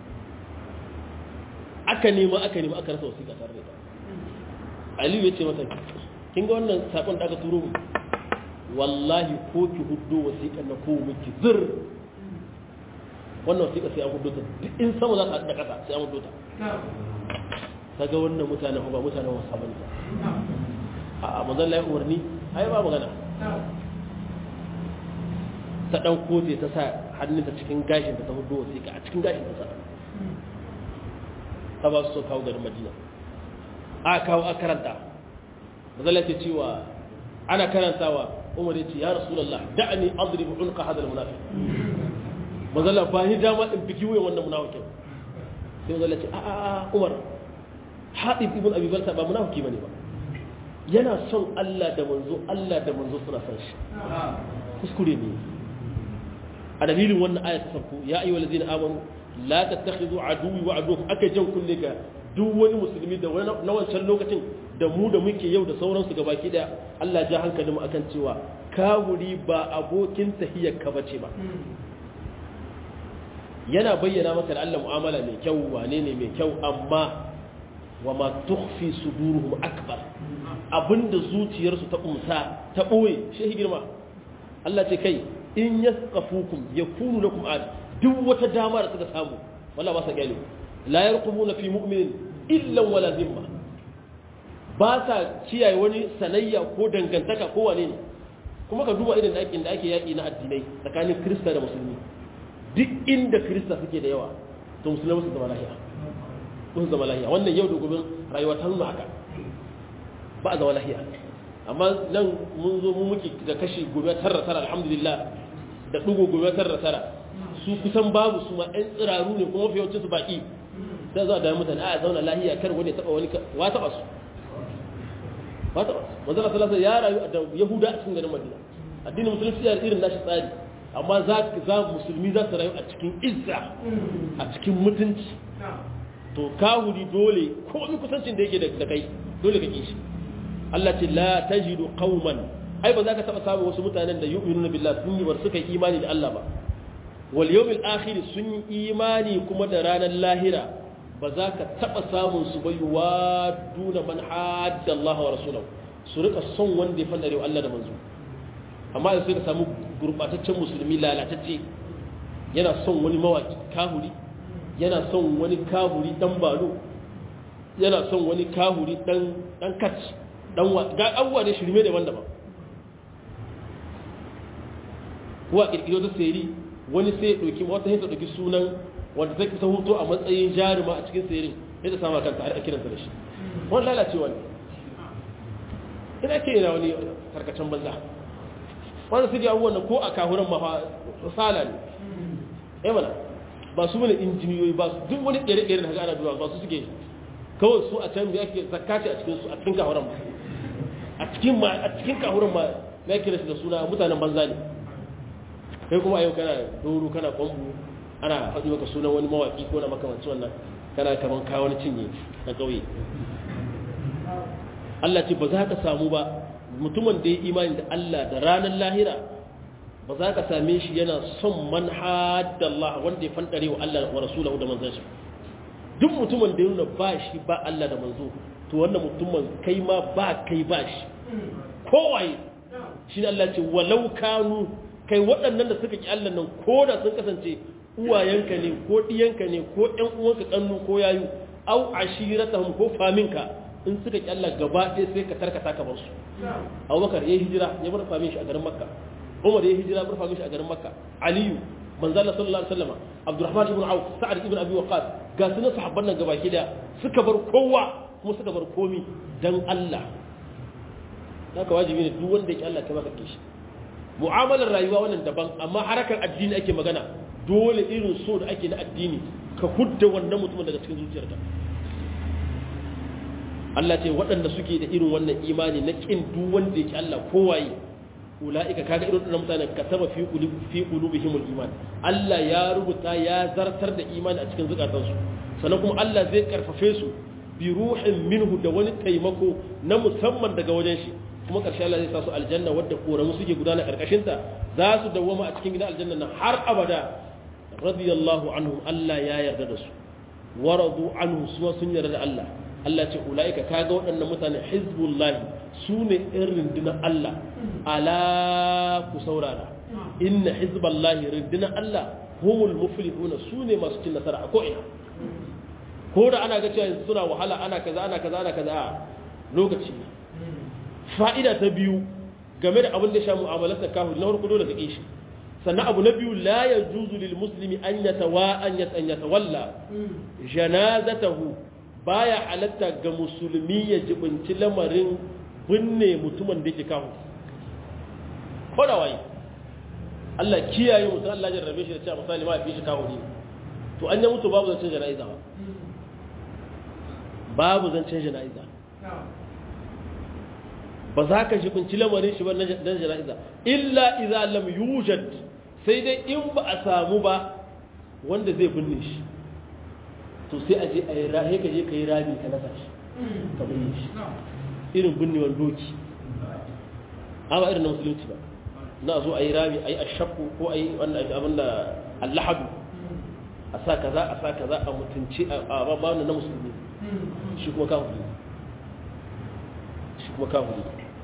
aka nema aka nema aka rasa wasiƙa tare da ita aliyu ya ce mata kin ga wannan sakon da aka turo mu wallahi ko ki hudu wasiƙa na ko miki zir wannan wasiƙa sai an hudu ta duk in sama za ta haɗu da ƙasa sai an hudu ta ta ga wannan mutanen ba mutanen wasa bane ba a manzon lai umarni ai ba magana ta ɗan kote ta sa hannunta cikin gashin ta hudu wasiƙa a cikin gashin ta sa ta ba su so kawo garin madina a kawo a karanta mazala ce cewa ana karantawa umar ya ce ya rasulullah da'ani adrib unqa hada almunafiq mazala ba ni dama in biki wuyan wannan munafikin sai mazala ce a a umar hadib ibn abi balta ba munafiki bane ba yana son Allah da manzo Allah da manzo suna son shi kuskure ne a dalilin wannan aya ta farko ya ayyuhal ladzina amanu la tattakhidhu aduwwi wa aduwwakum aka jan kunne ga duk wani musulmi da na wancan lokacin da mu da muke yau da sauransu ga baki daya Allah ja hankalin mu akan cewa kawuri ba abokin tahiyyar ka bace ba yana bayyana maka da Allah mu'amala mai kyau wane ne mai kyau amma wa ma tukhfi suduruhum akbar abinda zuciyarsu ta umsa ta boye shehi girma Allah ce kai in yasqafukum yakunu lakum ad duk wata dama da suka samu wala ba sa gani la yarqubuna fi mu'minin illa wala zimma ba sa kiyaye wani sanayya ko dangantaka ko wane ne kuma ka duba irin aikin da ake yaki na addinai tsakanin krista da musulmi duk inda krista suke da yawa to musulmai su zama lahiya su zama lahiya wannan yau da gobe rayuwa ta nuna haka ba a zama lahiya amma nan mun zo mu muke da kashi gobe tara tara alhamdulillah da dugo gobe tara tara su kusan babu su ma ɗan tsiraru ne kuma fiye su baki sai za a da mutane a zauna lahiya kar wani taɓa wani wa taɓa su wa taɓa su manzala salasa ya rayu da yahuda a cikin garin madina addinin musulunci ya irin nashi tsari amma za za musulmi za su rayu a cikin izza a cikin mutunci to kahuri dole komai kusancin da yake da kai dole ka kishi Allah ce la tajidu qauman ai ba za ka taba samu wasu mutanen da yu'minuna billahi sun yi bar suka yi imani da Allah ba wal yawmil akhir sun yi imani kuma da ranar lahira ba za ka taba samun su bai wa duna man hadda Allah wa rasulahu su rika son wanda ya fadare Allah da manzo amma sai ka samu gurbataccen musulmi lalatacce yana son wani mawaki kahuri yana son wani kahuri dan balo yana son wani kahuri dan dan kaci dan ga abubuwa ne shirme da wanda ba kuwa kirkiro ta seri wani sai ya ɗauki wata hinta ɗauki sunan wanda ta kisa hutu a matsayin jaruma a cikin serin ya ta sama kanta a kiransa da shi wani lalacewa ne ina ke yana wani karkacin banza wanda suke abubuwan nan ko a kahuran mafa sala ne ya mana ba su mana injiniyoyi ba su duk wani ƙere-ƙere da haka ana duwa ba su suke kawai su a can da ake zakati a cikin su a cikin kahuran ma a cikin ma a cikin kahuran ma na kira shi da suna mutanen banza ne kai kuma yau kana doro kana kwambu ana faɗi maka sunan wani mawaƙi ko na makamanci wannan kana kaman kawo wani cinye na ƙauye Allah ce ba za ka samu ba mutumin da ya imani da Allah da ranar lahira ba za ka same shi yana son man hadda Allah wanda ya fandare wa Allah wa rasulahu da manzon shi duk mutumin da ya nuna ba shi ba Allah da manzo to wannan mutumin kai ma ba kai ba shi kowaye shi ne Allah ce walau kanu kai waɗannan da suka ki Allah nan ko da sun kasance uwayenka ne ko ɗiyanka ne ko ƴan uwanka ƙannu ko yayu au ashiratahum ko faminka in suka ki Allah gaba ɗaya sai ka tarkata ka bar su Abubakar ya hijira ya bar famin shi a garin Makka Umar ya hijira ya bar famin shi a garin Makka Aliyu manzo Allah sallallahu alaihi wasallam Abdurrahman ibn Auf Sa'ad ibn Abi Waqqas ga sunan sahabban nan gabaki da suka bar kowa kuma suka bar komi dan Allah haka wajibi ne duk wanda yake Allah kai maka kishi mu'amalar rayuwa wannan daban amma harakar addini ake magana dole irin so da ake na addini ka hudda wannan mutumin daga cikin zuciyarka Allah ce waɗanda suke da irin wannan imani na kin duk wanda yake Allah kowaye ula'ika kaga irin wannan mutanen kataba fi qulubi fi qulubihimul iman Allah ya rubuta ya zartar da imani a cikin zukatansu sannan kuma Allah zai karfafe su bi ruhin minhu da wani taimako na musamman daga wajen shi kuma ƙarshe Allah zai sa su aljanna wadda koramu suke gudana ƙarƙashin ta za su dawwama a cikin gidan aljanna nan har abada radiyallahu anhum Allah ya yarda da su waradu anhu su sun yarda da Allah Allah ce ulaika kaga waɗannan mutane hizbullahi su ne in rundunar Allah ala ku saurara inna hizballahi rundunar Allah humul muflihuna su ne masu cin nasara a ko'ina ko da ana ga cewa suna wahala ana kaza ana kaza ana kaza lokaci fa'ida ta biyu game da abin da sha mu'amalarsa kahu na farko dole ka ƙi shi sannan abu na biyu la ya juzu lil muslimi an ya tawa an ya an ya tawalla janazatahu baya halatta ga musulmi ya jibinci lamarin binne mutumin da yake kawo ko da waye Allah kiyaye mutum Allah ya rabe shi da cewa misali ma fi shi kawo ne to an ya mutu babu zancen jana'iza ba babu zancen jana'iza ba za ka jibinci lamarin shi ba na jana'iza illa idza lam yujad sai dai in ba a samu ba wanda zai binne shi to sai a je a yi rahe ka je ka yi rami ka nasa shi ka binne shi irin binnewar doki amma irin na musulunci ba na zo a yi rami a yi ashakku ko a yi wannan abin da allahadu a sa kaza a sa kaza a mutunci a babu na musulmi shi kuma kafin shi kuma kafin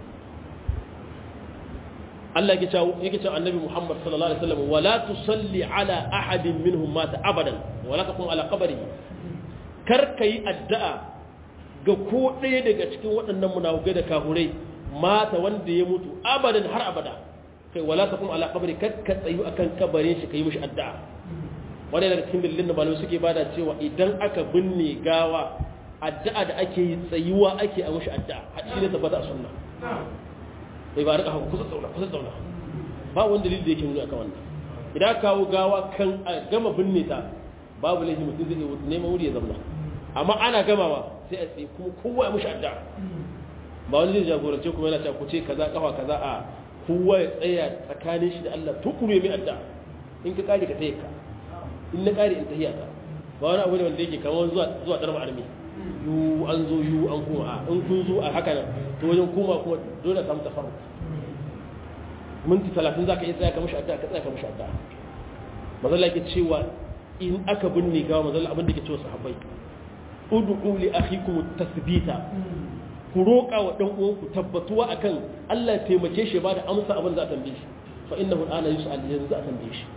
Allah yake cewa yake cewa Annabi Muhammad sallallahu alaihi wasallam wala tusalli ala ahadin minhum mata abadan wala taqum ala qabrihi kar kai addu'a ga ko ɗaya daga cikin waɗannan munafukai da kahurai mata wanda ya mutu abadan har abada kai wala taqum ala qabri kar ka tsayu akan kabarin shi kai mishi addu'a wanda daga cikin dalilin da malamai suke bada cewa idan aka binne gawa addu'a da ake yi tsayuwa ake a mishi addu'a hadisi ne tabbata a sunna bai ba rika kusa tsauna kusa tsauna ba wani dalili da yake nuna akan wannan idan kawo gawa kan a gama binne ta babu laifi mutum zai neman wuri ya zauna amma ana gamawa sai a tsaye kuma kowa ya mushi adda ba wani zai jagorance kuma yana cewa ku ce kaza kafa kaza a kowa ya tsaya tsakanin shi da Allah tukuru mai adda in ka kare ka tayi ka in na kare in tahiya ka ba wani abu ne wanda yake kamar zuwa zuwa darma armi yu an zo yu an kuma a in kun zo a haka nan to wajen kuma kuma dole samu tafarru minti talatin za ka iya tsaya ka mashi addu'a ka tsaya ka mashi addu'a mazalla ke cewa in aka binne gawa mazalla abin da ke cewa sahabbai ud'u li akhikum tasbita ku roƙa wa dan uwanku tabbatuwa akan Allah ya taimake shi ba da amsa abin za a tambaye shi fa innahu al'ana yus'al yanzu a tambaye shi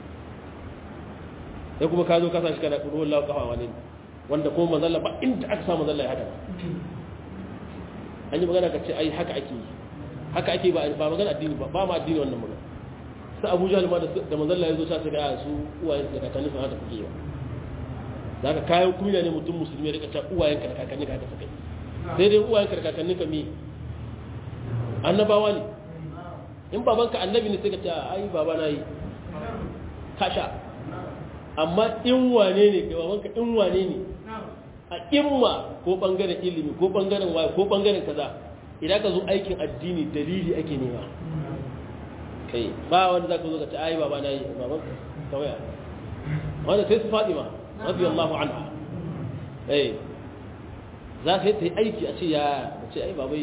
sai kuma ka zo ka sa shi kana kudu wallahu kafa wani wanda kuma mazalla ba inda aka sa mazalla ya hada an yi magana ka ce ai haka ake yi haka ake ba ba magana addini ba ba ma addini wannan magana sai Abu Jahl ma da manzon Allah ya zo sa su ga su uwayen da kakanni sun haka kuke ba zaka kayan kunya ne mutum musulmi ya rika ta uwayen ka da kakanni ka haka suka yi sai dai uwayen ka da kakanni ka mi annabawa ne in babanka annabi ne sai ka ce ai baba na yi kasha amma in wane ne ga babanka in wane ne a imma ko bangaren ilimi ko bangaren waye ko bangaren kaza idan ka zo aikin addini dalili ake nema kai ba wanda zaka zo ka ce ai baba na yi baban kawai wanda sai su Fatima radiyallahu anha eh za ka yi aiki a ce ya ce ai babai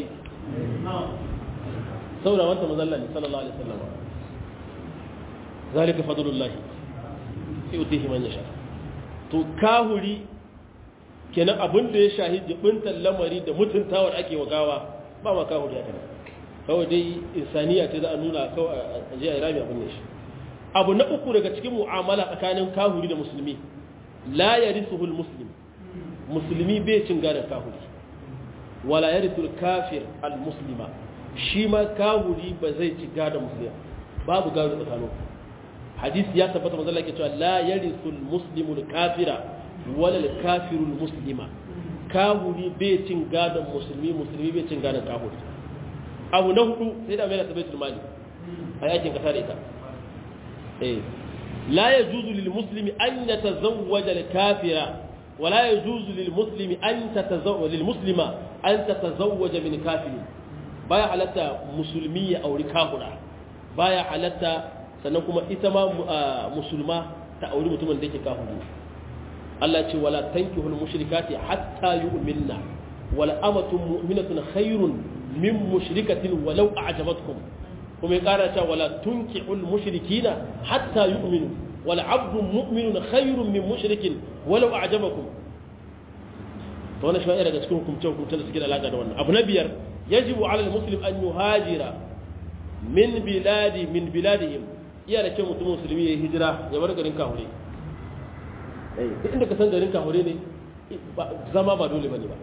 saboda wanta mazalla ne sallallahu alaihi wasallam zalika fadlullah yutihi man yasha to kahuri kenan abin da ya shahi jibintan lamari da mutuntawar ake wa gawa ba ma kawo da kana kawai dai insaniya ce za a nuna kawai a je a rami abin ne shi abu na uku daga cikin mu'amala tsakanin kahuri da musulmi la yarithuhul muslim musulmi bai cin gadon kahuri wala yarithul kafir al muslima shi ma kahuri ba zai ci gadon musulmi babu gado tsakanin hadisi ya tabbata manzo Allah yake cewa la yarithul muslimu al kafira wala al kafiru al muslima kahuri bai cin gadon musulmi musulmi bai cin gadon kahuri abu na hudu sai da mai da tabbatul mali a yakin kasa da ita eh la yajuzu lil muslimi an yatazawwaja al kafira wala yajuzu lil muslimi an tatazawwaja lil muslima an tatazawwaja min kafirin baya halatta musulmi ya auri kafira baya halatta sannan kuma ita ma musulma ta auri mutumin da yake kafiri Allah ce wala tankihul mushrikati hatta yu'minna wala amatun mu'minatun khairun min mushrikatin walau a'jabatkum kuma ya kara cewa wala tunkihul mushrikina hatta yu'minu wala abdun mu'minun khairun min mushrikin walau a'jabakum to wannan shi daga cikin hukumce hukumce da suke da alaka da wannan abu na biyar yajibu ala almuslim an yuhajira min biladi min biladihim iya da kyau mutum musulmi ya hijira ya bar garin kahure duk inda ka san garin kahure ne zama ba dole bane ba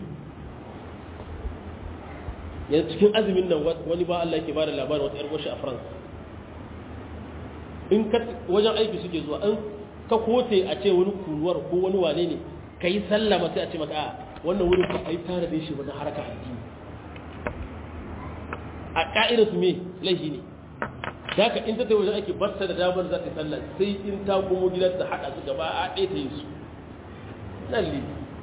yanzu cikin azumin nan wani ba Allah ke bada labarin wata yar goshi a France in ka wajen aiki suke zuwa an ka kote a ce wani kuruwar ko wani wane ne ka yi sallama sai a ce maka a wannan wurin ba a yi tare da shi wani haraka addini a ka'idar su me laifi ne haka in ta tafi wajen ake batta da damar za ta sallah sai in ta komo gidan ta haɗa su gaba a ɗaya ta yi su nan li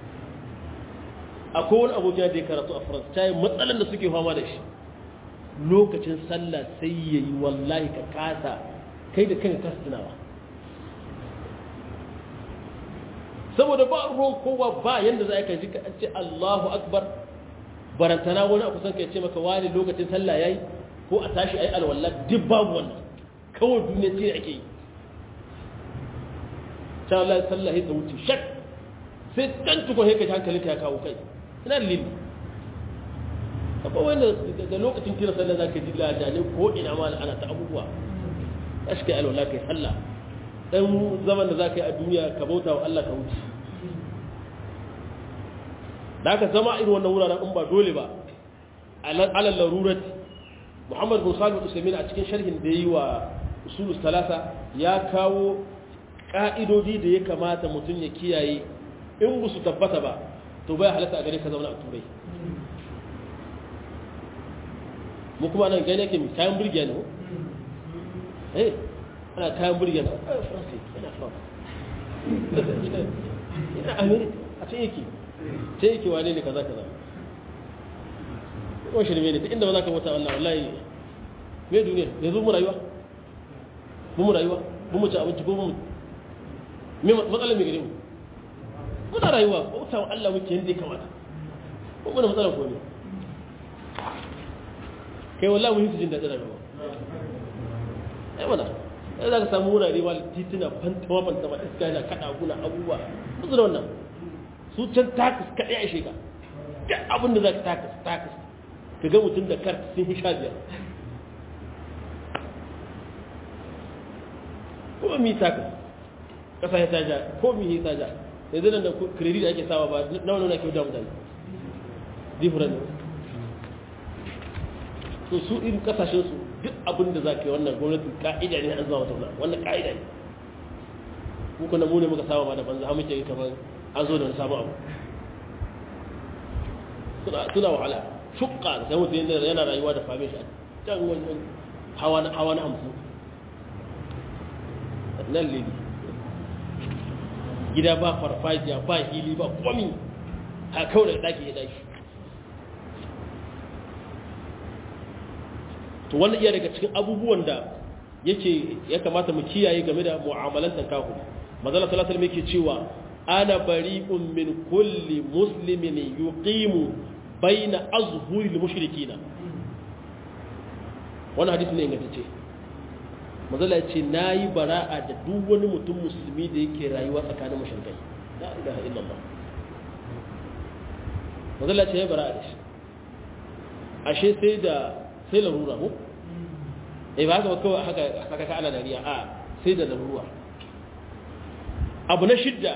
akwai wani abokin da ya karatu a faransa ta yi matsalan da suke fama da shi lokacin sallah sai ya yi wallahi ka kasa kai da kanka kasa tunawa saboda ba ruwan kowa ba yadda za ka ji ka ce Allahu akbar barantana wani a kusan ka ce maka wani lokacin sallah yayi ko a tashi ayi alwala duk babu wannan kawai duniya ce ake yi ta Allah sallah ya wuce shak sai dan tukun sai ka ji hankalinka ya kawo kai ina lili akwai wanda da lokacin kira sallah zaka ji ladane ko ina ma ana ta abubuwa tashi kai alwala kai sallah dan zaman da zaka yi a duniya ka bauta wa Allah ka wuce da aka zama irin wannan wuraren in ba dole ba alal larurati Muhammad bin Salih Usaimin a cikin sharhin da yi wa usulus talata ya kawo ka'idodi da ya kamata mutum ya kiyaye in ba su tabbata ba to bai halatta a gare ka zauna a turai mu kuma nan gane ke kayan burgiya ne eh ana kayan burgiya ne a france yana france yana america a can yake can yake wane ne kaza kaza kuma shirme ne ta inda ba za ka wata wallah wallahi me duniya yanzu mu rayuwa mu mu rayuwa mu mu ci abinci ko mu me matsalar me gare mu muna rayuwa bauta wa Allah muke yanda ya kamata ko muna matsalar ko ne kai wallahi mun yi jin daɗin rayuwa ai mana sai za ka samu wurare ba tituna fantama fantama iska yana kaɗa guna abubuwa musu da wannan su can takas kaɗai a shiga duk abin da za ka takas takas ka ga mutum da kar sun yi sha biyar ko mi takas ƙasa ya taja ko mi ya taja yanzu nan da kiredi da ake sawa ba nawa nawa ke da mutane different to su irin kasashen su duk abin da za ka yi wannan gwamnati ka'ida ne an zama wata wannan ka'ida ne muku na mune muka saba ma da banza muke yi kamar an zo da wani sabon abu suna wahala shukka da mutum yana rayuwa da fame shi a can wani hawa na hamsin nan lili gida ba farfajiya ba hili ba komi a kawai da ɗaki ya ɗaki to wannan iya daga cikin abubuwan da yake ya kamata mu kiyaye game da mu'amalantar kahu mazala salatar mai ke cewa ana bari'un min kulli muslimin yuqimu baina azhuril mushrikina wannan hadisi ne ingantacce mazala ya ce na yi bara'a da duk wani mutum musulmi da yake rayuwa tsakanin mashirkai la ilaha illallah mazala ce ya bara'a da shi ashe sai da sai larura ko eh ba haka kawai haka haka ka ana dariya a sai da larura abu na shidda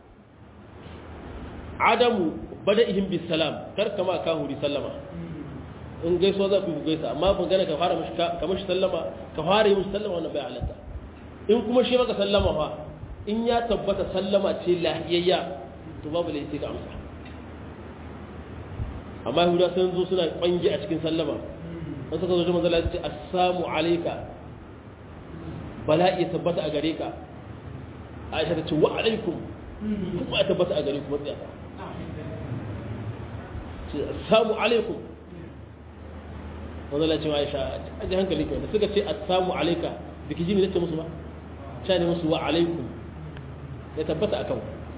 adamu bada'ihim bis salam kar kama ka huri sallama in gaisuwa za ku yi gaisa amma ban gane ka fara mashi ka mashi sallama ka fara yi mashi sallama wannan bai halatta in kuma shi maka sallama fa in ya tabbata sallama ce lahiyayya to babu laifi ka amsa amma yahuda sun zo suna kwangi a cikin sallama an suka zo manzala ya ce assalamu alayka bala'i ya tabbata a gare ka aisha ta ce wa alaikum kuma ya tabbata a gare ku matsaya ta ce assalamu alaikum manzala ce wa aisha a ji hankali kai da suka ce assalamu alayka da ki ji ne nace musu ba sha ne musu wa alaikum ya tabbata akan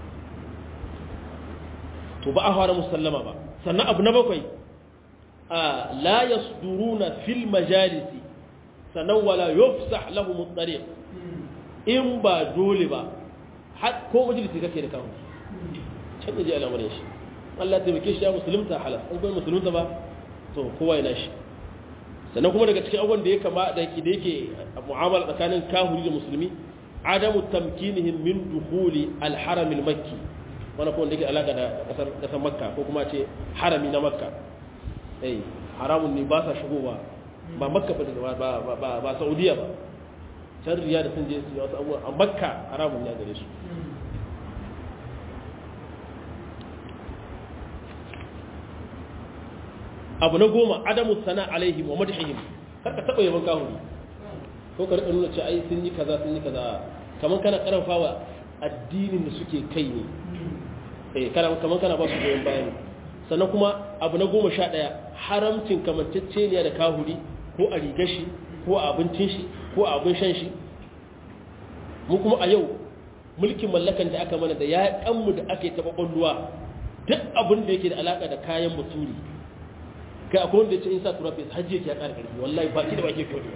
to ba a fara musallama ba sannan abu na bakwai a la yasduruna fil majalisi sannan wala yufsah lahum at-tariq in ba dole ba har ko majalisi kake da kawo can ji al'amarin shi Allah ta bake shi ya musulunta halas in kuma musulunta ba to kowa yana shi sannan kuma daga cikin abubuwan da ya kama da yake da yake mu'amala tsakanin kahuri da musulmi adamu tamkinihim min dukhuli al-haram al-makki wani kuma da ke alaka da kasar makka ko kuma ce harami na makka eh haramun ne ba sa shigowa ba makka ba ba saudiya ba can riya da sun je su wasu abubuwa a makka haramun ne a gare su abu na goma adamu sana alaihim wa madhihim kar ka taba yaban kahuri ko ka rika nuna cewa ai sun yi kaza sun yi kaza kaman kana karfafa addinin da suke kai ne eh kana kaman kana ba su goyon baya sannan kuma abu na goma sha ɗaya haramcin kamanceceniya da kahuri ko a rigar shi ko a abincin shi ko a abin shan shi mu kuma a yau mulkin mallakan da aka mana da ya kanmu da aka yi taɓa ƙwalluwa duk abin da yake da alaƙa da kayan muturi kai akwai wanda ya ce in sa tura fesa hajji yake ya ƙara ƙarfi wallahi baki da baki fiye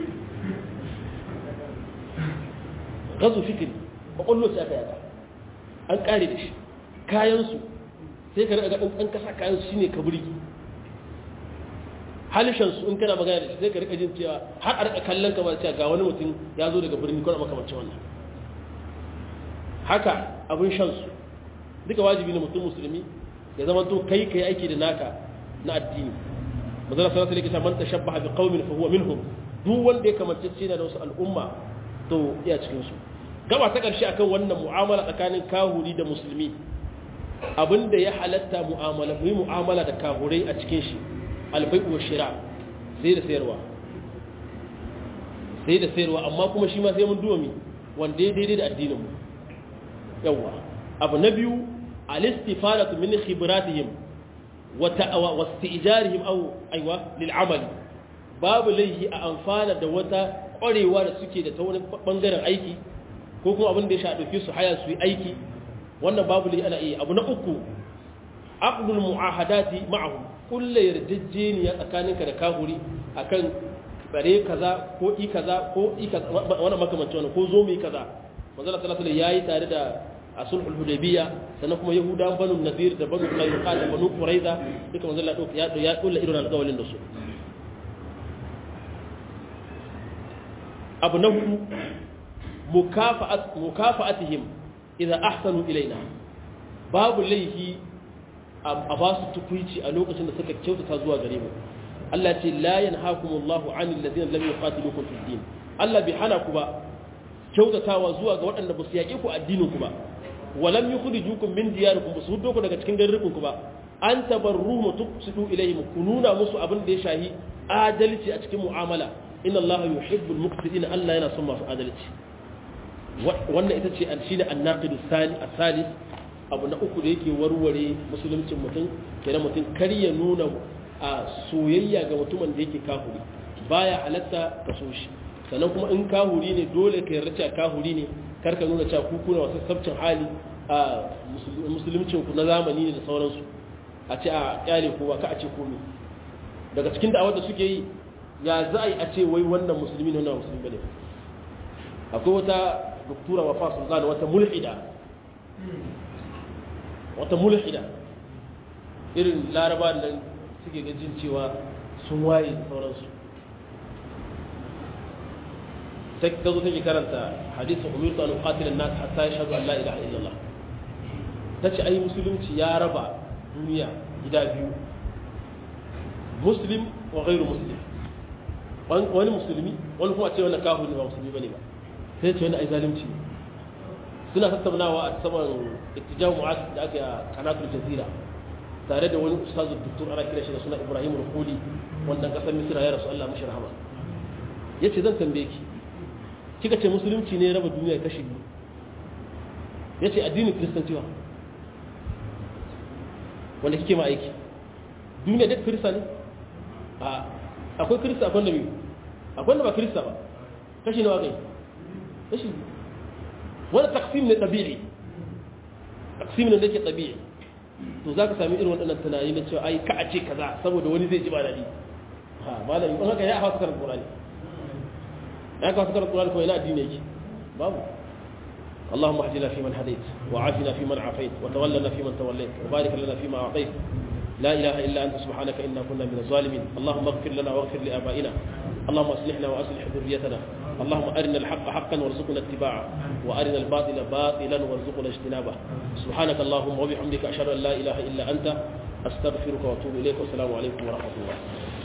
gazu fikiri ƙwaƙwallo sai aka yaka an ƙare da shi kayansu sai ka riga ɗan kasa kayansu shine ka burgi halishansu in kana magana da shi sai ka riga jin cewa har a rika kallon kamar cewa ga wani mutum ya zo daga birni ko makamancin wannan haka abin shansu duka wajibi ne mutum musulmi ya zama to kai kai aiki da naka na addini manzala sallallahu alaihi wasallam man tashabbaha bi qaumin fa huwa minhum duk wanda ya kamance ce da wasu al'umma to iya cikin su gaba ta karshe akan wannan mu'amala tsakanin kahuri da musulmi abinda ya halatta mu'amala mu yi mu'amala da kahurai a cikin shi albai'u wa shira sai da sayarwa sai da sayarwa amma kuma shi ma sai mun duwa mi wanda ya daidai da addinin mu yawa abu na biyu al-istifadatu min khibratihim wa ta'awa wa istijarihim aw aywa lil amali babu laihi a amfana da wata ƙwarewa da suke da ta wani bangaren aiki ko kuma abin da ya sha dauke su haya su yi aiki wannan babu laihi ana iya abu na uku aqdul mu'ahadati ma'ahum kullu yarjejeniya tsakaninka da kahuri akan bare kaza ko i kaza ko i kaza wannan makamancin wannan ko zo mu yi kaza manzo Allah sallallahu alaihi yayi tare da asulhul hudaybiya sannan kuma yahudan banu nadir da banu qaynuqa da banu quraiza duka manzo Allah ya ya kulla irin alƙawalin da su abu na hudu mukafa'at mukafa'atihim idza ahsanu ilaina babu laihi a ba su tukuici a lokacin da suka kyautata zuwa gare mu Allah ce la yanhaakumullahu 'anil ladina lam yuqatilukum fid din Allah bai hana ku ba kyautatawa zuwa ga waɗanda ba su yaƙe ku addinin ku ba walam yukhrijukum min diyarikum ba su huddo ku daga cikin garurukan ku ba an tabarru mu tuqsidu ilayhim ku nuna musu abin da ya shahi adalci a cikin mu'amala inna Allah yuhibbul muqsitin Allah yana son masu adalci wannan ita ce shine an-naqid as-sali as-salis abu na uku da yake warware musuluncin mutum kenan mutum kar ya nuna a soyayya ga mutumin da yake kahuri baya halatta ka so shi sannan kuma in kahuri ne dole ka yarda cewa kahuri ne kar ka nuna cewa kuku na wasu sabcin hali a musuluncin ku na zamani ne da sauransu a ce a kyale kowa ka a ce komai daga cikin da'awar da suke yi ya za a yi a ce wai wannan musulmi ne wannan musulmi bane akwai wata doktora wafa sultana wata mulhida wata mulhida irin laraba nan suke gajin cewa sun waye da sauransu sai ta zo take karanta hadisin umirtu an uqatila an-nas hatta yashhadu an la ilaha illallah tace ai musulunci ya raba duniya gida biyu muslim wa ghairu muslim wani musulmi wani kuma ce wannan kafiri ba musulmi bane ba sai ce wannan ai zalunci ne suna tattaunawa a saman ittijahu mu'az da aka yi a kanatul jazira tare da wani ustazu doktor ana kira shi da suna ibrahim rukuli wannan kasar misira ya rasu allah mashi rahama ya ce zan tambaye ki kika ce musulunci ne raba duniya kashi biyu ya ce addinin kiristanci ba wanda kike ma aiki duniya duk kirista ne a akwai kirista akwai da biyu akwai da ba kirista ba kashi nawa kai kashi biyu wani taksim ne tabi'i taksim ne da ke tabi'i to za ka sami irin waɗannan tunani na cewa ai ka a ce kaza saboda wani zai ji ba daɗi ha malami in haka ya hawa su karanta qur'ani ya kawo su karanta qur'ani ko ina addini yake babu اللهم اهدنا فيمن هديت وعافنا فيمن عافيت وتولنا فيمن توليت وبارك لنا فيما اعطيت لا اله الا انت سبحانك انا كنا من الظالمين اللهم اغفر لنا واغفر لابائنا اللهم اصلحنا واصلح ذريتنا اللهم ارنا الحق حقا وارزقنا اتباعه وارنا الباطل باطلا وارزقنا اجتنابه سبحانك اللهم وبحمدك اشهد ان لا اله الا انت استغفرك واتوب اليك والسلام عليكم ورحمه الله